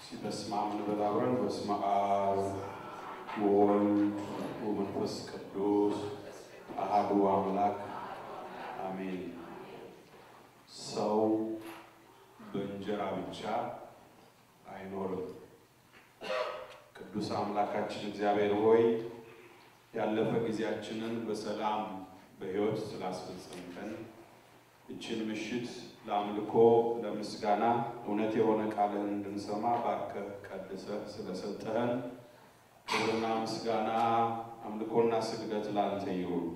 በስመ አብ እንበል አብረን። በስመ አብ ወወልድ ወመንፈስ ቅዱስ አሐዱ አምላክ አሜን። ሰው በእንጀራ ብቻ አይኖርም። ቅዱስ አምላካችን እግዚአብሔር ሆይ ያለፈ ጊዜያችንን በሰላም በሕይወት ስላስፈጸምከን እችን ምሽት ለአምልኮ ለምስጋና እውነት የሆነ ቃልህን እንድንሰማ ባርከህ ቀድሰህ ስለሰጠህን ክብርና ምስጋና አምልኮና ስግደት ላንተ ይሁን።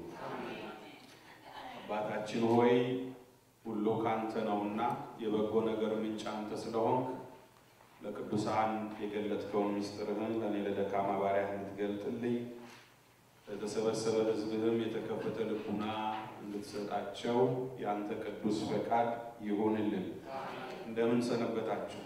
አባታችን ሆይ ሁሉ ካንተ ነውና የበጎ ነገር ምንጭ አንተ ስለሆንክ ለቅዱሳን የገለጥከውን ምስጢርህን ለእኔ ለደካማ ባሪያህ እንድትገልጥልኝ ለተሰበሰበ ሕዝብህም የተከፈተ ልቡና እንድትሰጣቸው የአንተ ቅዱስ ፈቃድ ይሁንልን። እንደምን ሰነበታችሁ?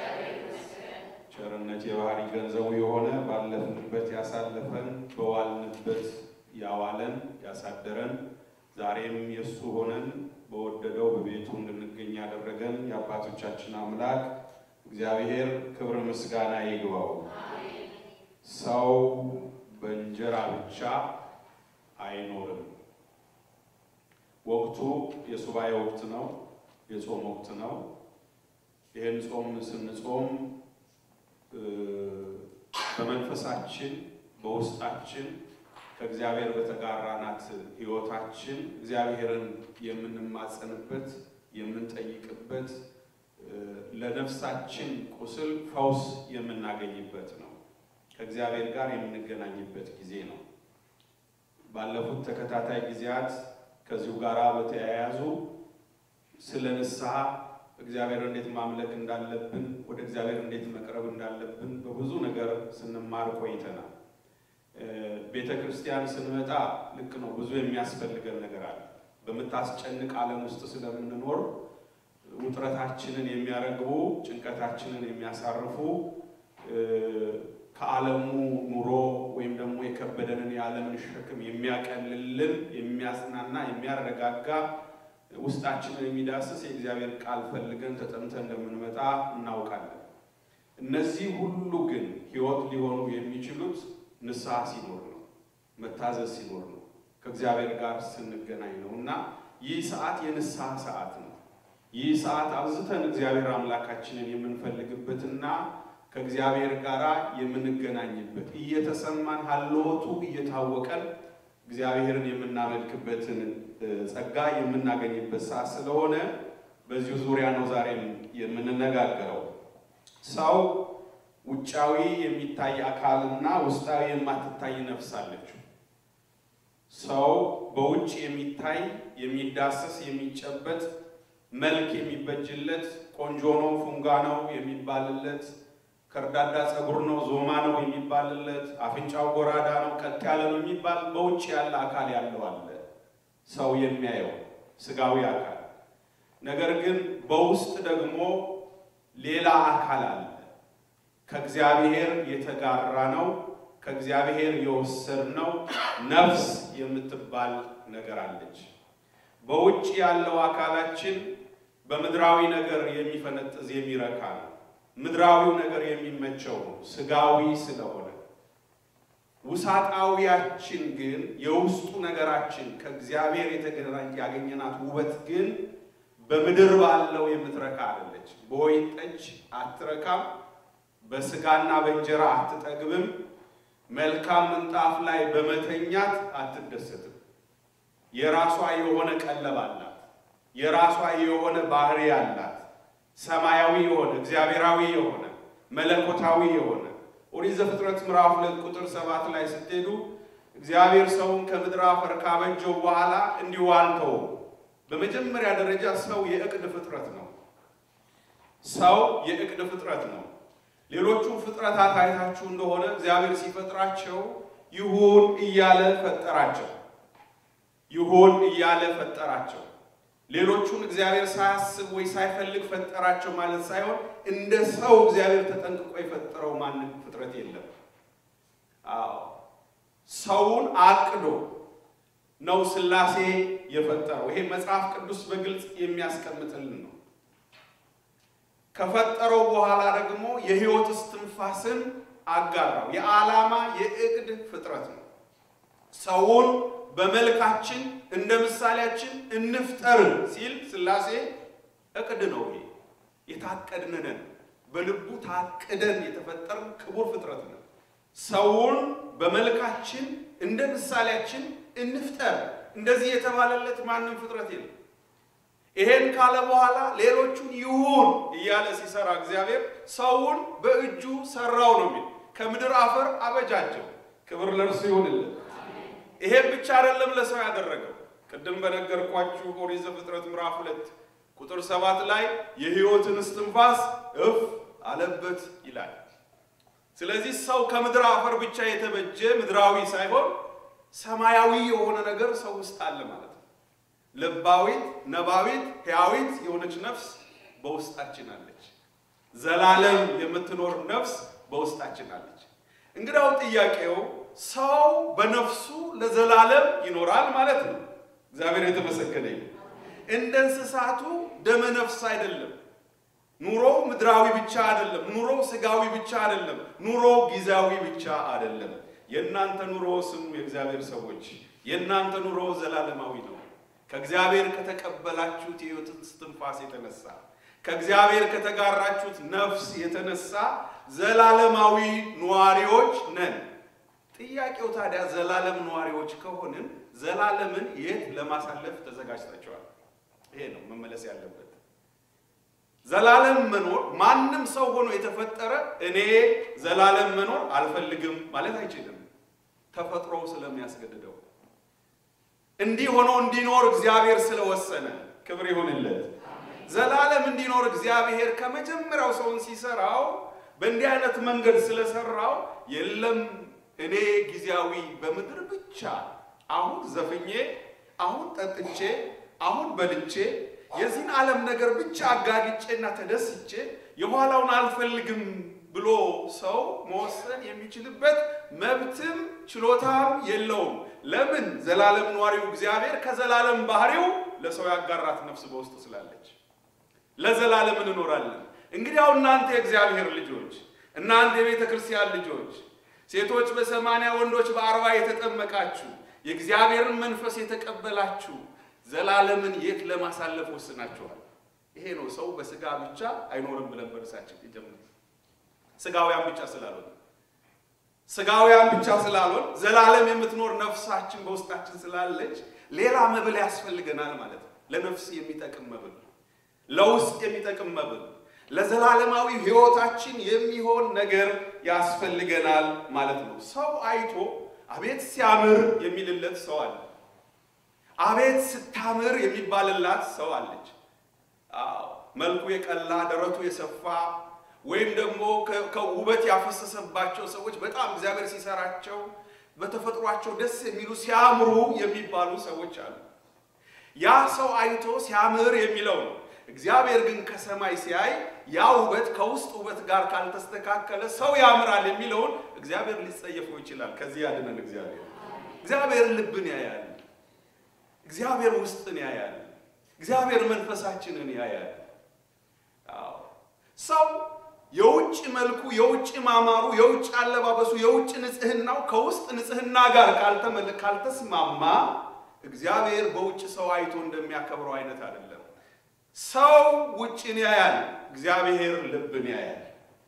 ቸርነት የባህሪ ገንዘቡ የሆነ ባለፍንበት ያሳለፈን በዋልንበት ያዋለን ያሳደረን ዛሬም የእሱ ሆነን በወደደው በቤቱ እንድንገኝ ያደረገን የአባቶቻችን አምላክ እግዚአብሔር ክብር ምስጋና ይግባው። ሰው በእንጀራ ብቻ አይኖርም። ወቅቱ የሱባኤ ወቅት ነው፣ የጾም ወቅት ነው። ይህን ጾም ስንጾም በመንፈሳችን በውስጣችን ከእግዚአብሔር በተጋራናት ሕይወታችን እግዚአብሔርን የምንማጸንበት የምንጠይቅበት ለነፍሳችን ቁስል ፈውስ የምናገኝበት ነው። ከእግዚአብሔር ጋር የምንገናኝበት ጊዜ ነው። ባለፉት ተከታታይ ጊዜያት ከዚሁ ጋር በተያያዙ ስለ ንስሐ እግዚአብሔር እንዴት ማምለክ እንዳለብን፣ ወደ እግዚአብሔር እንዴት መቅረብ እንዳለብን በብዙ ነገር ስንማር ቆይተናል። ቤተ ክርስቲያን ስንመጣ ልክ ነው፣ ብዙ የሚያስፈልገን ነገር አለ። በምታስጨንቅ ዓለም ውስጥ ስለምንኖር ውጥረታችንን የሚያረግቡ ጭንቀታችንን የሚያሳርፉ ከዓለሙ ኑሮ ወይም ደግሞ የከበደንን የዓለምን ሸክም የሚያቀልልን የሚያጽናና የሚያረጋጋ ውስጣችንን የሚዳስስ የእግዚአብሔር ቃል ፈልገን ተጠምተን እንደምንመጣ እናውቃለን። እነዚህ ሁሉ ግን ሕይወት ሊሆኑ የሚችሉት ንስሐ ሲኖር ነው፣ መታዘዝ ሲኖር ነው፣ ከእግዚአብሔር ጋር ስንገናኝ ነው እና ይህ ሰዓት የንስሐ ሰዓት ነው። ይህ ሰዓት አብዝተን እግዚአብሔር አምላካችንን የምንፈልግበትና ከእግዚአብሔር ጋር የምንገናኝበት እየተሰማን ሀልወቱ እየታወቀን እግዚአብሔርን የምናመልክበትን ጸጋ የምናገኝበት ሰዓት ስለሆነ በዚሁ ዙሪያ ነው ዛሬም የምንነጋገረው። ሰው ውጫዊ የሚታይ አካልና ውስጣዊ የማትታይ ነፍስ አለችው። ሰው በውጭ የሚታይ የሚዳሰስ የሚጨበጥ መልክ የሚበጅለት ቆንጆ ነው ፉንጋ ነው የሚባልለት ከርዳዳ ፀጉር ነው ዞማ ነው የሚባልለት አፍንጫው ጎራዳ ነው ቀጥ ያለ ነው የሚባል በውጭ ያለ አካል ያለው አለ ሰው የሚያየው ስጋዊ አካል። ነገር ግን በውስጥ ደግሞ ሌላ አካል አለ። ከእግዚአብሔር የተጋራ ነው። ከእግዚአብሔር የወሰድነው ነፍስ የምትባል ነገር አለች። በውጭ ያለው አካላችን በምድራዊ ነገር የሚፈነጥዝ የሚረካ ነው። ምድራዊው ነገር የሚመቸው ነው፣ ስጋዊ ስለሆነ። ውሳጣዊያችን ግን የውስጡ ነገራችን ከእግዚአብሔር የተገናኝ ያገኘናት ውበት ግን በምድር ባለው የምትረካ አይደለች። በወይን ጠጅ አትረካም፣ በስጋና በእንጀራ አትጠግብም፣ መልካም ምንጣፍ ላይ በመተኛት አትደሰትም። የራሷ የሆነ ቀለብ አላት። የራሷ የሆነ ባህሪ አላት። ሰማያዊ የሆነ እግዚአብሔራዊ የሆነ መለኮታዊ የሆነ ኦሪት ዘፍጥረት ምዕራፍ ሁለት ቁጥር ሰባት ላይ ስትሄዱ እግዚአብሔር ሰውን ከምድር አፈር ካበጀው በኋላ እንዲሁ አልተወውም። በመጀመሪያ ደረጃ ሰው የእቅድ ፍጥረት ነው። ሰው የእቅድ ፍጥረት ነው። ሌሎቹ ፍጥረታት አይታችሁ እንደሆነ እግዚአብሔር ሲፈጥራቸው ይሁን እያለ ፈጠራቸው። ይሁን እያለ ፈጠራቸው። ሌሎቹን እግዚአብሔር ሳያስብ ወይ ሳይፈልግ ፈጠራቸው ማለት ሳይሆን እንደ ሰው እግዚአብሔር ተጠንቅቆ የፈጠረው ማንም ፍጥረት የለም። አዎ ሰውን አቅዶ ነው ሥላሴ የፈጠረው። ይሄ መጽሐፍ ቅዱስ በግልጽ የሚያስቀምጥልን ነው። ከፈጠረው በኋላ ደግሞ የሕይወት እስትንፋስን አጋራው። የዓላማ የእቅድ ፍጥረት ነው። ሰውን በመልካችን እንደ ምሳሌያችን እንፍጠር ሲል ሥላሴ እቅድ ነው። ይሄ የታቀድን ነን። በልቡ ታቅደን የተፈጠርን ክቡር ፍጥረት ነው። ሰውን በመልካችን እንደ ምሳሌያችን እንፍጠር። እንደዚህ የተባለለት ማንም ፍጥረት የለም። ይሄን ካለ በኋላ ሌሎቹን ይሁን እያለ ሲሰራ እግዚአብሔር ሰውን በእጁ ሰራው ነው የሚል ከምድር አፈር አበጃጀው። ክብር ለእርሱ ይሁንልን። ይሄን ብቻ አይደለም ለሰው ያደረገው። ቅድም በነገርኳችሁ ኦሪት ዘፍጥረት ምዕራፍ ሁለት ቁጥር ሰባት ላይ የሕይወትን እስትንፋስ እፍ አለበት ይላል። ስለዚህ ሰው ከምድር አፈር ብቻ የተበጀ ምድራዊ ሳይሆን ሰማያዊ የሆነ ነገር ሰው ውስጥ አለ ማለት ነው። ልባዊት፣ ነባዊት፣ ሕያዊት የሆነች ነፍስ በውስጣችን አለች። ዘላለም የምትኖር ነፍስ በውስጣችን አለች። እንግዳው ጥያቄው ሰው በነፍሱ ለዘላለም ይኖራል ማለት ነው። እግዚአብሔር የተመሰገነ ይሁን። እንደ እንስሳቱ ደመ ነፍስ አይደለም። ኑሮ ምድራዊ ብቻ አይደለም። ኑሮ ስጋዊ ብቻ አይደለም። ኑሮ ጊዜያዊ ብቻ አይደለም። የእናንተ ኑሮ ስሙ የእግዚአብሔር ሰዎች፣ የእናንተ ኑሮ ዘላለማዊ ነው። ከእግዚአብሔር ከተቀበላችሁት የሕይወት እስትንፋስ የተነሳ ከእግዚአብሔር ከተጋራችሁት ነፍስ የተነሳ ዘላለማዊ ነዋሪዎች ነን። ጥያቄው ታዲያ ዘላለም ነዋሪዎች ከሆንን ዘላለምን የት ለማሳለፍ ተዘጋጅታችኋል? ይሄ ነው መመለስ ያለበት። ዘላለም መኖር ማንም ሰው ሆኖ የተፈጠረ እኔ ዘላለም መኖር አልፈልግም ማለት አይችልም። ተፈጥሮ ስለሚያስገድደው እንዲህ ሆኖ እንዲኖር እግዚአብሔር ስለወሰነ ክብር ይሁንለት። ዘላለም እንዲኖር እግዚአብሔር ከመጀመሪያው ሰውን ሲሰራው በእንዲህ አይነት መንገድ ስለሰራው የለም እኔ ጊዜያዊ በምድር ብቻ አሁን ዘፍኜ አሁን ጠጥቼ አሁን በልቼ የዚህን ዓለም ነገር ብቻ አጋግጬና ተደስቼ የኋላውን አልፈልግም ብሎ ሰው መወሰን የሚችልበት መብትም ችሎታም የለውም። ለምን? ዘላለም ኗሪው እግዚአብሔር ከዘላለም ባህሪው ለሰው ያጋራት ነፍስ በውስጡ ስላለች ለዘላለም እንኖራለን። እንግዲያው እናንተ የእግዚአብሔር ልጆች፣ እናንተ የቤተ ክርስቲያን ልጆች፣ ሴቶች በሰማንያ ወንዶች በአርባ የተጠመቃችሁ የእግዚአብሔርን መንፈስ የተቀበላችሁ ዘላለምን የት ለማሳለፍ ወስናችኋል? ይሄ ነው ሰው በስጋ ብቻ አይኖርም ብለን በርሳችን ይጀምር። ስጋውያን ብቻ ስላልሆን ስጋውያን ብቻ ስላልሆን ዘላለም የምትኖር ነፍሳችን በውስጣችን ስላለች ሌላ መብል ያስፈልገናል ማለት ነው። ለነፍስ የሚጠቅም መብል፣ ለውስጥ የሚጠቅም መብል፣ ለዘላለማዊ ሕይወታችን የሚሆን ነገር ያስፈልገናል ማለት ነው። ሰው አይቶ አቤት ሲያምር የሚልለት ሰው አለ። አቤት ስታምር የሚባልላት ሰው አለች። አዎ መልኩ የቀላ ደረቱ የሰፋ ወይም ደግሞ ከውበት ያፈሰሰባቸው ሰዎች በጣም እግዚአብሔር ሲሰራቸው በተፈጥሯቸው ደስ የሚሉ ሲያምሩ የሚባሉ ሰዎች አሉ። ያ ሰው አይቶ ሲያምር የሚለው ነው። እግዚአብሔር ግን ከሰማይ ሲያይ ያ ውበት ከውስጥ ውበት ጋር ካልተስተካከለ ሰው ያምራል የሚለውን እግዚአብሔር ሊጸየፈው ይችላል። ከዚህ ያድነን እግዚአብሔር። እግዚአብሔር ልብን ያያል። እግዚአብሔር ውስጥን ያያል። እግዚአብሔር መንፈሳችንን ያያል። አዎ ሰው የውጭ መልኩ፣ የውጭ ማማሩ፣ የውጭ አለባበሱ፣ የውጭ ንጽህናው ከውስጥ ንጽህና ጋር ካልተስማማ እግዚአብሔር በውጭ ሰው አይቶ እንደሚያከብረው አይነት አይደለም። ሰው ውጭን ያያል፣ እግዚአብሔር ልብን ያያል።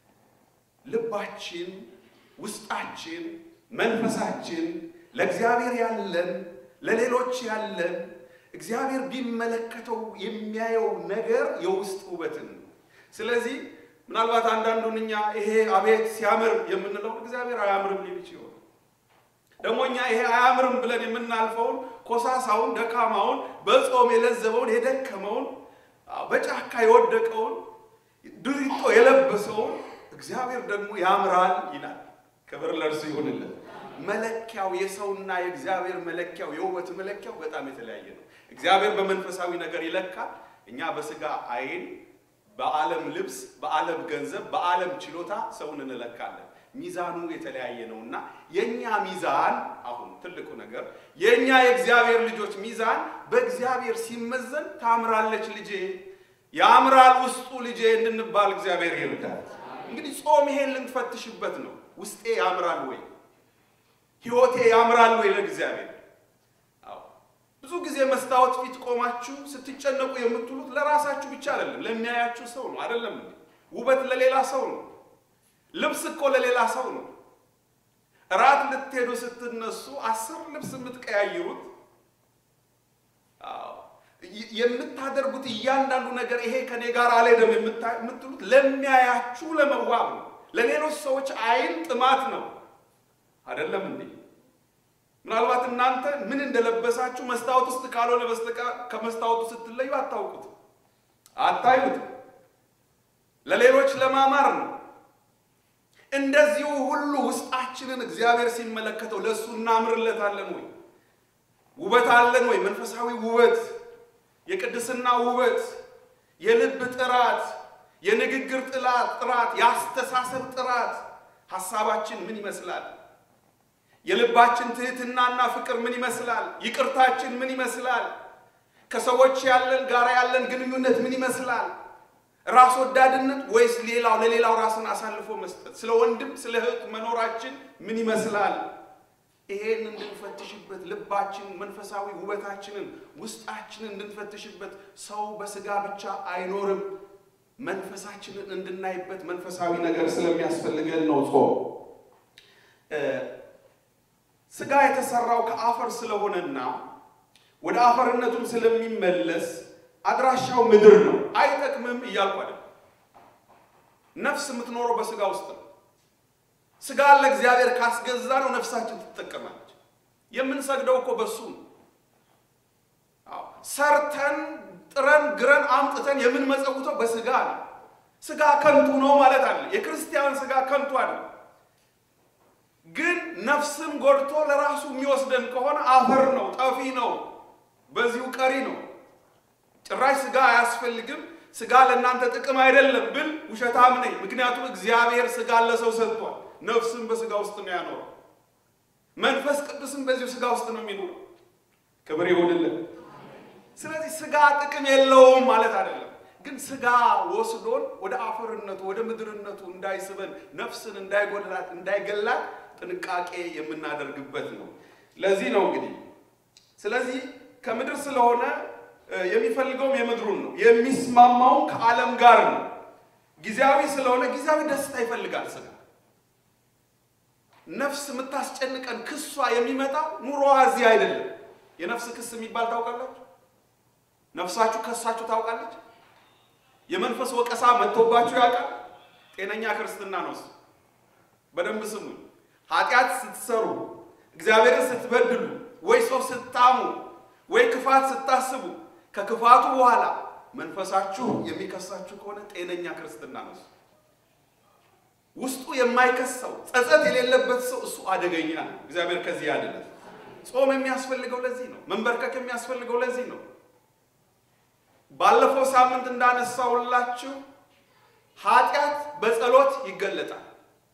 ልባችን፣ ውስጣችን፣ መንፈሳችን ለእግዚአብሔር ያለን ለሌሎች ያለን እግዚአብሔር ቢመለከተው የሚያየው ነገር የውስጥ ውበትን ነው። ስለዚህ ምናልባት አንዳንዱን እኛ ይሄ አቤት ሲያምር የምንለውን እግዚአብሔር አያምርም ሊል ይችላል። ደግሞ እኛ ይሄ አያምርም ብለን የምናልፈውን ኮሳሳውን፣ ደካማውን፣ በጾም የለዘበውን፣ የደከመውን፣ በጫካ የወደቀውን፣ ድሪቶ የለበሰውን እግዚአብሔር ደግሞ ያምራል ይላል። ክብር ለእርሱ ይሁንልን። መለኪያው የሰውና የእግዚአብሔር መለኪያው የውበት መለኪያው በጣም የተለያየ ነው። እግዚአብሔር በመንፈሳዊ ነገር ይለካል። እኛ በስጋ አይን፣ በዓለም ልብስ፣ በዓለም ገንዘብ፣ በዓለም ችሎታ ሰውን እንለካለን። ሚዛኑ የተለያየ ነው እና የእኛ ሚዛን አሁን ትልቁ ነገር የእኛ የእግዚአብሔር ልጆች ሚዛን በእግዚአብሔር ሲመዘን ታምራለች ልጄ፣ ያምራል ውስጡ ልጄ እንድንባል እግዚአብሔር ይርዳል። እንግዲህ ጾም ይሄን ልንፈትሽበት ነው። ውስጤ ያምራል ወይ? ህይወቴ ያምራል ወይ ለእግዚአብሔር? አዎ። ብዙ ጊዜ መስታወት ፊት ቆማችሁ ስትጨነቁ የምትሉት ለራሳችሁ ብቻ አይደለም፣ ለሚያያችሁ ሰው ነው። አይደለም እንዴ? ውበት ለሌላ ሰው ነው። ልብስ እኮ ለሌላ ሰው ነው። እራት ልትሄዱ ስትነሱ አስር ልብስ የምትቀያይሩት የምታደርጉት እያንዳንዱ ነገር ይሄ ከኔ ጋር አልሄደም የምትሉት ለሚያያችሁ ለመዋብ ነው። ለሌሎች ሰዎች አይን ጥማት ነው። አይደለም እንዴ? ምናልባት እናንተ ምን እንደለበሳችሁ መስታወት ውስጥ ካልሆነ በስተቀር ከመስታወቱ ስትለዩ አታውቁት፣ አታዩት። ለሌሎች ለማማር ነው። እንደዚሁ ሁሉ ውስጣችንን እግዚአብሔር ሲመለከተው ለእሱ እናምርለታለን ወይ? ውበት አለን ወይ? መንፈሳዊ ውበት፣ የቅድስና ውበት፣ የልብ ጥራት፣ የንግግር ጥላት ጥራት፣ የአስተሳሰብ ጥራት፣ ሀሳባችን ምን ይመስላል? የልባችን ትህትናና ፍቅር ምን ይመስላል? ይቅርታችን ምን ይመስላል? ከሰዎች ያለን ጋራ ያለን ግንኙነት ምን ይመስላል? ራስ ወዳድነት ወይስ ሌላው ለሌላው ራስን አሳልፎ መስጠት? ስለ ወንድም ስለ እህት መኖራችን ምን ይመስላል? ይሄን እንድንፈትሽበት ልባችን መንፈሳዊ ውበታችንን ውስጣችንን እንድንፈትሽበት ሰው በስጋ ብቻ አይኖርም። መንፈሳችንን እንድናይበት መንፈሳዊ ነገር ስለሚያስፈልገን ነው ጾም። ስጋ የተሰራው ከአፈር ስለሆነና ወደ አፈርነቱም ስለሚመለስ አድራሻው ምድር ነው። አይጠቅምም እያልኩ አይደለም። ነፍስ የምትኖረው በስጋ ውስጥ ነው። ስጋ ለእግዚአብሔር ካስገዛ ነው ነፍሳችን ትጠቀማለች። የምንሰግደው እኮ በሱ ነው። ሰርተን ጥረን ግረን አምጥተን የምንመጸውተው በስጋ ነው። ስጋ ከንቱ ነው ማለት አለ። የክርስቲያን ስጋ ከንቱ አለ። ግን ነፍስን ጎድቶ ለራሱ የሚወስደን ከሆነ አፈር ነው፣ ጠፊ ነው፣ በዚሁ ቀሪ ነው። ጭራሽ ስጋ አያስፈልግም፣ ስጋ ለእናንተ ጥቅም አይደለም ብል ውሸታም ነኝ። ምክንያቱም እግዚአብሔር ስጋ ለሰው ሰጥቷል። ነፍስን በስጋ ውስጥ ነው ያኖረው። መንፈስ ቅዱስን በዚሁ ስጋ ውስጥ ነው የሚኖረው። ክብር ይሁንልን። ስለዚህ ስጋ ጥቅም የለውም ማለት አይደለም። ግን ስጋ ወስዶን ወደ አፈርነቱ ወደ ምድርነቱ እንዳይስበን ነፍስን እንዳይጎላት እንዳይገላት ጥንቃቄ የምናደርግበት ነው። ለዚህ ነው እንግዲህ ስለዚህ ከምድር ስለሆነ የሚፈልገውም የምድሩን ነው፣ የሚስማማውም ከዓለም ጋር ነው። ጊዜያዊ ስለሆነ ጊዜያዊ ደስታ ይፈልጋል ስጋ። ነፍስ የምታስጨንቀን ክሷ የሚመጣው ኑሮዋ እዚህ አይደለም። የነፍስ ክስ የሚባል ታውቃላችሁ? ነፍሳችሁ ከሳችሁ ታውቃለች? የመንፈስ ወቀሳ መጥቶባችሁ ያውቃል? ጤነኛ ክርስትና ነው እሱ። በደንብ ስሙ። ኃጢአት ስትሰሩ፣ እግዚአብሔርን ስትበድሉ፣ ወይ ሰው ስታሙ፣ ወይ ክፋት ስታስቡ ከክፋቱ በኋላ መንፈሳችሁ የሚከሳችሁ ከሆነ ጤነኛ ክርስትና ነው እሱ። ውስጡ የማይከሰው ጸጸት የሌለበት ሰው እሱ አደገኛ ነው። እግዚአብሔር ከዚህ ያድነን። ጾም የሚያስፈልገው ለዚህ ነው። መንበርከክ የሚያስፈልገው ለዚህ ነው። ባለፈው ሳምንት እንዳነሳውላችሁ ኃጢአት በጸሎት ይገለጣል።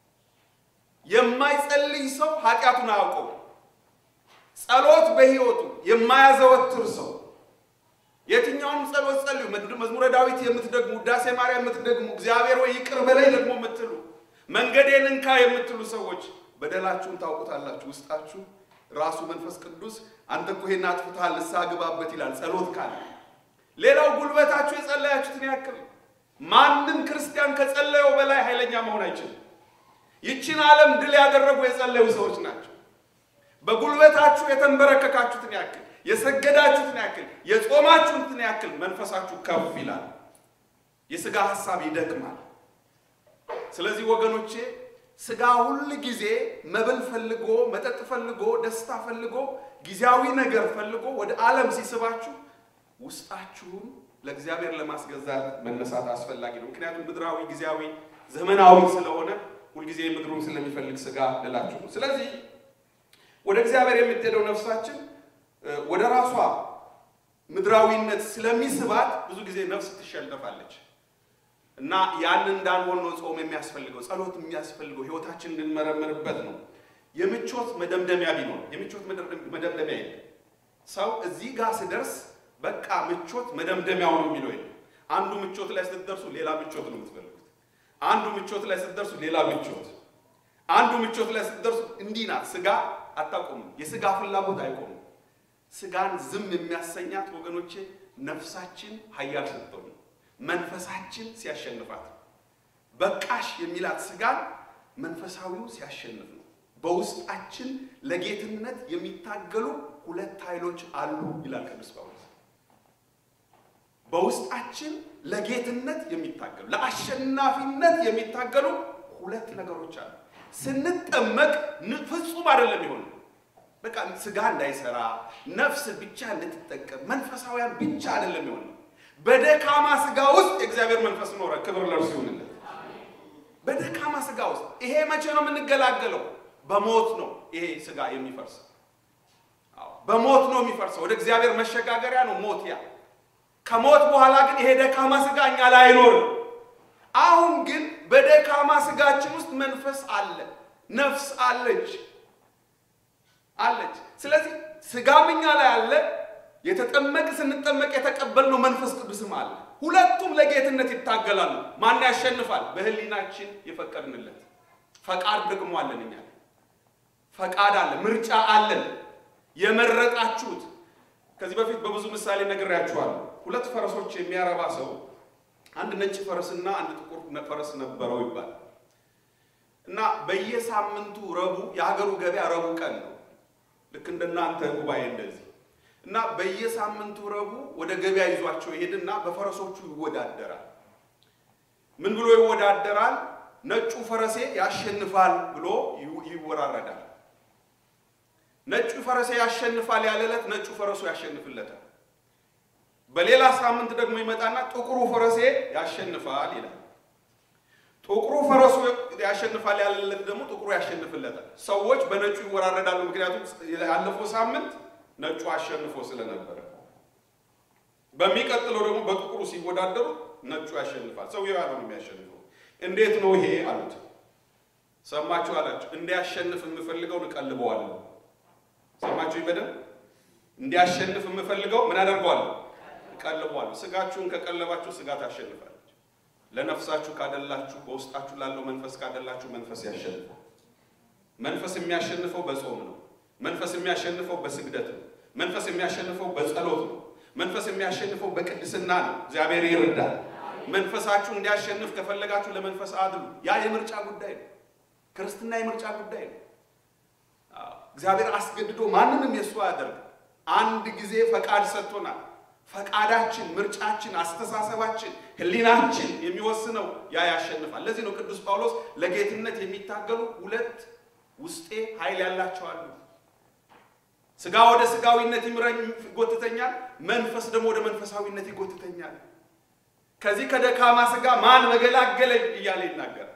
የማይጸልይ ሰው ኃጢአቱን አያውቀው። ጸሎት በሕይወቱ የማያዘወትር ሰው የትኛውም ጸሎት ጸልዩ፣ መዝሙረ ዳዊት የምትደግሙ፣ ውዳሴ ማርያም የምትደግሙ፣ እግዚአብሔር ወይ ይቅር በላይ ደግሞ የምትሉ፣ መንገዴን እንካ የምትሉ ሰዎች በደላችሁን ታውቁታላችሁ። ውስጣችሁ ራሱ መንፈስ ቅዱስ አንተ እኮ ይሄን አጥፍተሃል ንስሐ ግባበት ይላል። ጸሎት ካለ ሌላው ጉልበታችሁ የጸለያችሁትን ያክል ማንም ክርስቲያን ከጸለየው በላይ ኃይለኛ መሆን አይችልም። ይችን ዓለም ድል ያደረጉ የጸለዩ ሰዎች ናቸው። በጉልበታችሁ የተንበረከካችሁትን ያክል የሰገዳችሁትን ያክል የጾማችሁትን ያክል መንፈሳችሁ ከፍ ይላል። የሥጋ ሐሳብ ይደክማል። ስለዚህ ወገኖቼ ሥጋ ሁል ጊዜ መብል ፈልጎ መጠጥ ፈልጎ ደስታ ፈልጎ ጊዜያዊ ነገር ፈልጎ ወደ ዓለም ሲስባችሁ ውስጣችሁን ለእግዚአብሔር ለማስገዛት መነሳት አስፈላጊ ነው። ምክንያቱም ምድራዊ ጊዜያዊ ዘመናዊ ስለሆነ ሁልጊዜ ምድሩን ስለሚፈልግ ሥጋ ልላችሁ ነው። ስለዚህ ወደ እግዚአብሔር የምትሄደው ነፍሳችን ወደ ራሷ ምድራዊነት ስለሚስባት ብዙ ጊዜ ነፍስ ትሸነፋለች እና ያን እንዳንሆን ነው ጾም የሚያስፈልገው፣ ጸሎት የሚያስፈልገው ሕይወታችን እንድንመረምርበት ነው። የምቾት መደምደሚያ ቢኖር የምቾት መደምደሚያ የለም። ሰው እዚህ ጋር ስደርስ በቃ ምቾት መደምደሚያው ነው የሚለው የለም። አንዱ ምቾት ላይ ስትደርሱ ሌላ ምቾት ነው የምትፈልጉት። አንዱ ምቾት ላይ ስትደርሱ ሌላ ምቾት፣ አንዱ ምቾት ላይ ስትደርሱ እንዲህ ናት። ስጋ አታቆምም። የስጋ ፍላጎት አይቆምም። ስጋን ዝም የሚያሰኛት ወገኖቼ ነፍሳችን ኃያል ስትሆን ነው። መንፈሳችን ሲያሸንፋት ነው። በቃሽ የሚላት ስጋን መንፈሳዊው ሲያሸንፍ ነው። በውስጣችን ለጌትነት የሚታገሉ ሁለት ኃይሎች አሉ ይላል ቅዱስ ጳውሎስ። በውስጣችን ለጌትነት የሚታገሉ ለአሸናፊነት የሚታገሉ ሁለት ነገሮች አሉ። ስንጠመቅ ፍጹም አይደለም የሆነው በቃ ስጋ እንዳይሰራ ነፍስ ብቻ እንድትጠቀም መንፈሳውያን ብቻ አይደለም የሆነው። በደካማ ስጋ ውስጥ የእግዚአብሔር መንፈስ ኖረ። ክብር ለእርሱ ይሁንለት። በደካማ ስጋ ውስጥ ይሄ መቼ ነው የምንገላገለው? በሞት ነው ይሄ ስጋ የሚፈርሰው። በሞት ነው የሚፈርሰው። ወደ እግዚአብሔር መሸጋገሪያ ነው ሞት ያ ከሞት በኋላ ግን ይሄ ደካማ ስጋ እኛ ላይ አይኖርም። አሁን ግን በደካማ ስጋችን ውስጥ መንፈስ አለ፣ ነፍስ አለች አለች። ስለዚህ ስጋም እኛ ላይ አለ፣ የተጠመቅ ስንጠመቅ የተቀበልነው መንፈስ ቅዱስም አለ። ሁለቱም ለጌትነት ይታገላሉ። ማን ያሸንፋል? በህሊናችን የፈቀድንለት ፈቃድ ደግሞ አለን። እኛ ፈቃድ አለ፣ ምርጫ አለን። የመረጣችሁት ከዚህ በፊት በብዙ ምሳሌ ነግሬያችኋለሁ። ሁለት ፈረሶች የሚያረባ ሰው አንድ ነጭ ፈረስና አንድ ጥቁር ፈረስ ነበረው ይባላል እና በየሳምንቱ ረቡዕ የሀገሩ ገበያ ረቡዕ ቀን ነው። ልክ እንደናንተ ጉባኤ እንደዚህ እና በየሳምንቱ ረቡዕ ወደ ገበያ ይዟቸው ይሄድና በፈረሶቹ ይወዳደራል። ምን ብሎ ይወዳደራል? ነጩ ፈረሴ ያሸንፋል ብሎ ይወራረዳል። ነጩ ፈረሴ ያሸንፋል ያለ ዕለት ነጩ ፈረሱ ያሸንፍለታል። በሌላ ሳምንት ደግሞ ይመጣና ጥቁሩ ፈረሴ ያሸንፋል ይላል። ጥቁሩ ፈረሱ ያሸንፋል ያለ ዕለት ደግሞ ጥቁሩ ያሸንፍለታል። ሰዎች በነጩ ይወራረዳሉ። ምክንያቱም ያለፈው ሳምንት ነጩ አሸንፎ ስለነበረ፣ በሚቀጥለው ደግሞ በጥቁሩ ሲወዳደሩ ነጩ ያሸንፋል። ሰውየው ያለው ነው የሚያሸንፈው። እንዴት ነው ይሄ አሉት። ሰማችሁ አላቸው። እንዲያሸንፍ የምፈልገውን እቀልበዋለሁ ሰማችሁ በደንብ እንዲያሸንፍ የምፈልገው ምን አደርገዋለሁ? እቀልበዋለሁ። ስጋችሁን ከቀለባችሁ ስጋ ታሸንፋለች። ለነፍሳችሁ ካደላችሁ፣ በውስጣችሁ ላለው መንፈስ ካደላችሁ መንፈስ ያሸንፋል። መንፈስ የሚያሸንፈው በጾም ነው። መንፈስ የሚያሸንፈው በስግደት ነው። መንፈስ የሚያሸንፈው በጸሎት ነው። መንፈስ የሚያሸንፈው በቅድስና ነው። እግዚአብሔር ይርዳል። መንፈሳችሁ እንዲያሸንፍ ከፈለጋችሁ ለመንፈስ አድሉ። ያ የምርጫ ጉዳይ ነው። ክርስትና የምርጫ ጉዳይ ነው። እግዚአብሔር አስገድዶ ማንንም የእሱ አያደርግ። አንድ ጊዜ ፈቃድ ሰጥቶናል። ፈቃዳችን፣ ምርጫችን፣ አስተሳሰባችን፣ ሕሊናችን የሚወስነው ያ ያሸንፋል። ለዚህ ነው ቅዱስ ጳውሎስ ለጌትነት የሚታገሉ ሁለት ውስጤ ኃይል ያላቸው አሉ። ስጋ ወደ ስጋዊነት ይምረኝ ይጎትተኛል፣ መንፈስ ደግሞ ወደ መንፈሳዊነት ይጎትተኛል። ከዚህ ከደካማ ስጋ ማን መገላገለኝ እያለ ይናገራል።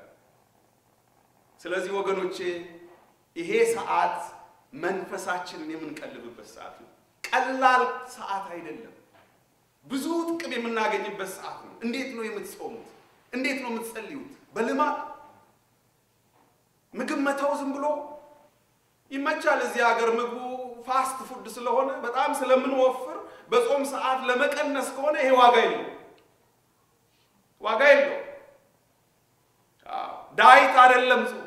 ስለዚህ ወገኖቼ ይሄ ሰዓት መንፈሳችንን የምንቀልብበት ሰዓት ነው። ቀላል ሰዓት አይደለም። ብዙ ጥቅም የምናገኝበት ሰዓት ነው። እንዴት ነው የምትጾሙት? እንዴት ነው የምትጸልዩት? በልማድ ምግብ መተው ዝም ብሎ ይመቻል። እዚህ ሀገር ምግቡ ፋስት ፉድ ስለሆነ በጣም ስለምንወፍር በጾም ሰዓት ለመቀነስ ከሆነ ይሄ ዋጋ የለው፣ ዋጋ የለው። ዳይት አይደለም ጾም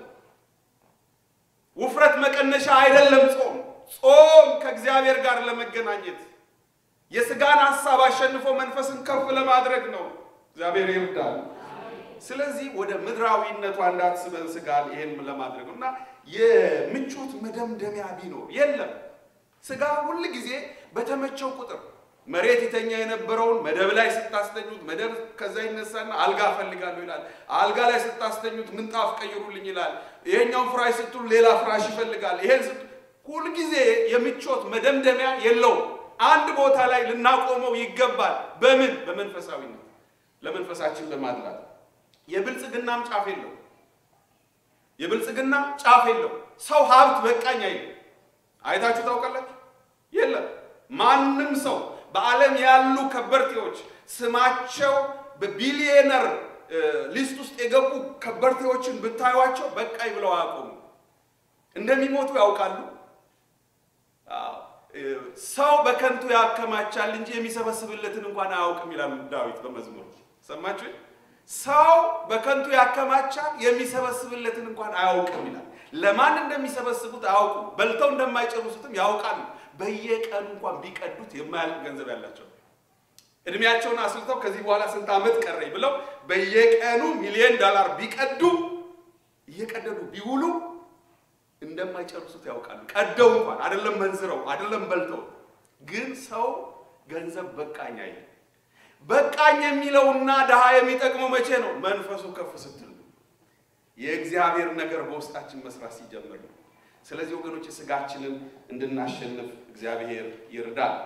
ውፍረት መቀነሻ አይደለም ጾም። ጾም ከእግዚአብሔር ጋር ለመገናኘት የስጋን ሀሳብ አሸንፎ መንፈስን ከፍ ለማድረግ ነው። እግዚአብሔር ይርዳል። ስለዚህ ወደ ምድራዊነቷ እንዳትስበን ስጋን ይሄን ለማድረግ ነው እና የምቾት መደምደሚያ ቢኖር የለም። ስጋ ሁል ጊዜ በተመቸው ቁጥር መሬት የተኛ የነበረውን መደብ ላይ ስታስተኙት መደብ ከዛ ይነሳና አልጋ እፈልጋለሁ ይላል። አልጋ ላይ ስታስተኙት ምንጣፍ ቀይሩልኝ ይላል። ይሄኛውን ፍራሽ ስትሉ ሌላ ፍራሽ ይፈልጋል። ይሄን ስት ሁልጊዜ የምቾት መደምደሚያ የለውም። አንድ ቦታ ላይ ልናቆመው ይገባል። በምን በመንፈሳዊነት ለመንፈሳችን በማድላት የብልጽግናም ጫፍ የለው። የብልጽግና ጫፍ የለው። ሰው ሀብት በቃኝ አይልም። አይታችሁ ታውቃላችሁ? የለም ማንም ሰው በዓለም ያሉ ከበርቴዎች ስማቸው በቢሊየነር ሊስት ውስጥ የገቡ ከበርቴዎችን ብታዩቸው በቃኝ ብለው አያውቁም። እንደሚሞቱ ያውቃሉ። ሰው በከንቱ ያከማቻል እንጂ የሚሰበስብለትን እንኳን አያውቅም ይላል ዳዊት በመዝሙር ሰማችሁ። ሰው በከንቱ ያከማቻል የሚሰበስብለትን እንኳን አያውቅም ይላል። ለማን እንደሚሰበስቡት አያውቁም። በልተው እንደማይጨርሱትም ያውቃሉ። በየቀኑ እንኳን ቢቀዱት የማያልቅ ገንዘብ ያላቸው እድሜያቸውን አስልተው ከዚህ በኋላ ስንት ዓመት ቀረኝ ብለው በየቀኑ ሚሊዮን ዶላር ቢቀዱ እየቀደዱ ቢውሉ እንደማይጨርሱት ያውቃሉ። ቀደው እንኳን አይደለም መንዝረው አይደለም በልተው። ግን ሰው ገንዘብ በቃኝ አይል። በቃኝ የሚለውና ድሃ የሚጠቅመው መቼ ነው? መንፈሱ ከፍ ስትል ነው። የእግዚአብሔር ነገር በውስጣችን መስራት ሲጀምር ነው። ስለዚህ ወገኖች ስጋችንን እንድናሸንፍ እግዚአብሔር ይርዳል።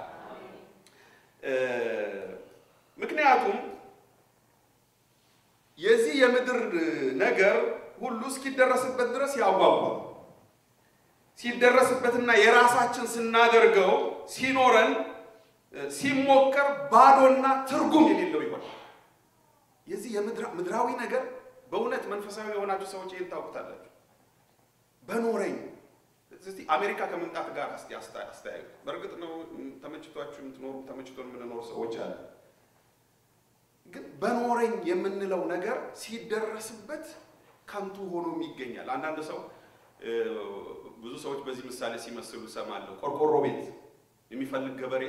ምክንያቱም የዚህ የምድር ነገር ሁሉ እስኪደረስበት ድረስ ያጓጓል። ሲደረስበትና የራሳችን ስናደርገው ሲኖረን ሲሞከር ባዶና ትርጉም የሌለው ይሆናል። የዚህ የምድራዊ ነገር በእውነት መንፈሳዊ የሆናችሁ ሰዎች ይህን ታውቁታላችሁ። በኖረኝ እስቲ አሜሪካ ከመምጣት ጋር እስቲ አስተያዩ። በእርግጥ ነው ተመችቷችሁ የምትኖሩ ተመችቶን የምንኖሩ ሰዎች አለ። ግን በኖረኝ የምንለው ነገር ሲደረስበት ከንቱ ሆኖም ይገኛል። አንዳንድ ሰው ብዙ ሰዎች በዚህ ምሳሌ ሲመስሉ እሰማለሁ። ቆርቆሮ ቤት የሚፈልግ ገበሬ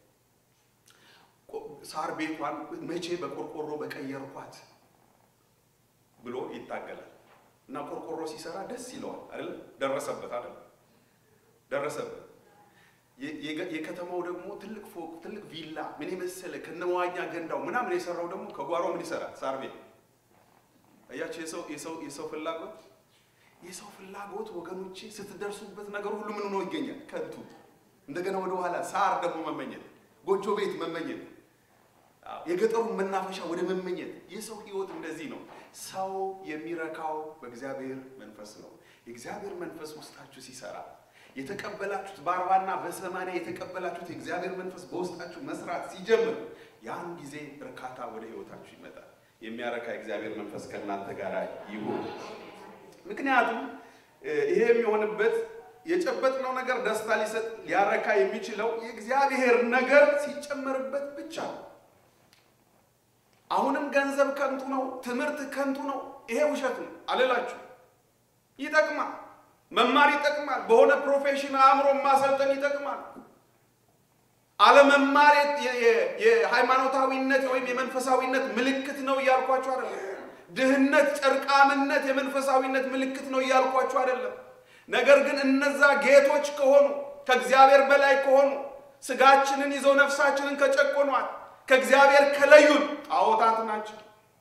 ሳር ቤቷን መቼ በቆርቆሮ በቀየርኳት ብሎ ይታገላል እና ቆርቆሮ ሲሰራ ደስ ይለዋል። አይደል? ደረሰበት አይደል? ደረሰበት። የከተማው ደግሞ ትልቅ ፎቅ፣ ትልቅ ቪላ ምን የመሰለ ከነመዋኛ ገንዳው ምናምን የሰራው ደግሞ ከጓሮ ምን ይሰራል? ሳር ቤት። አያቸው የሰው ፍላጎት የሰው ፍላጎት ወገኖቼ፣ ስትደርሱበት ነገር ሁሉ ምን ሆኖ ይገኛል? ከንቱ። እንደገና ወደ ኋላ ሳር ደግሞ መመኘት፣ ጎጆ ቤት መመኘት፣ የገጠሩን መናፈሻ ወደ መመኘት። የሰው ህይወት እንደዚህ ነው። ሰው የሚረካው በእግዚአብሔር መንፈስ ነው። የእግዚአብሔር መንፈስ ውስጣችሁ ሲሰራ የተቀበላችሁት በአርባና በሰማንያ የተቀበላችሁት የእግዚአብሔር መንፈስ በውስጣችሁ መስራት ሲጀምር ያን ጊዜ እርካታ ወደ ህይወታችሁ ይመጣል። የሚያረካ የእግዚአብሔር መንፈስ ከእናንተ ጋር ይሁን። ምክንያቱም ይሄ የሚሆንበት የጨበጥነው ነገር ደስታ ሊሰጥ ሊያረካ የሚችለው የእግዚአብሔር ነገር ሲጨመርበት ብቻ ነው። አሁንም ገንዘብ ከንቱ ነው፣ ትምህርት ከንቱ ነው። ይሄ ውሸት ነው አልላችሁ። ይጠቅማል፣ መማር ይጠቅማል። በሆነ ፕሮፌሽን አእምሮ ማሰልጠን ይጠቅማል። አለመማር የሃይማኖታዊነት ወይም የመንፈሳዊነት ምልክት ነው እያልኳችሁ አይደለም። ድህነት፣ ጨርቃምነት የመንፈሳዊነት ምልክት ነው እያልኳችሁ አይደለም። ነገር ግን እነዛ ጌቶች ከሆኑ ከእግዚአብሔር በላይ ከሆኑ ስጋችንን ይዘው ነፍሳችንን ከጨቆኗል ከእግዚአብሔር ከለዩን ጣዖታት ናቸው።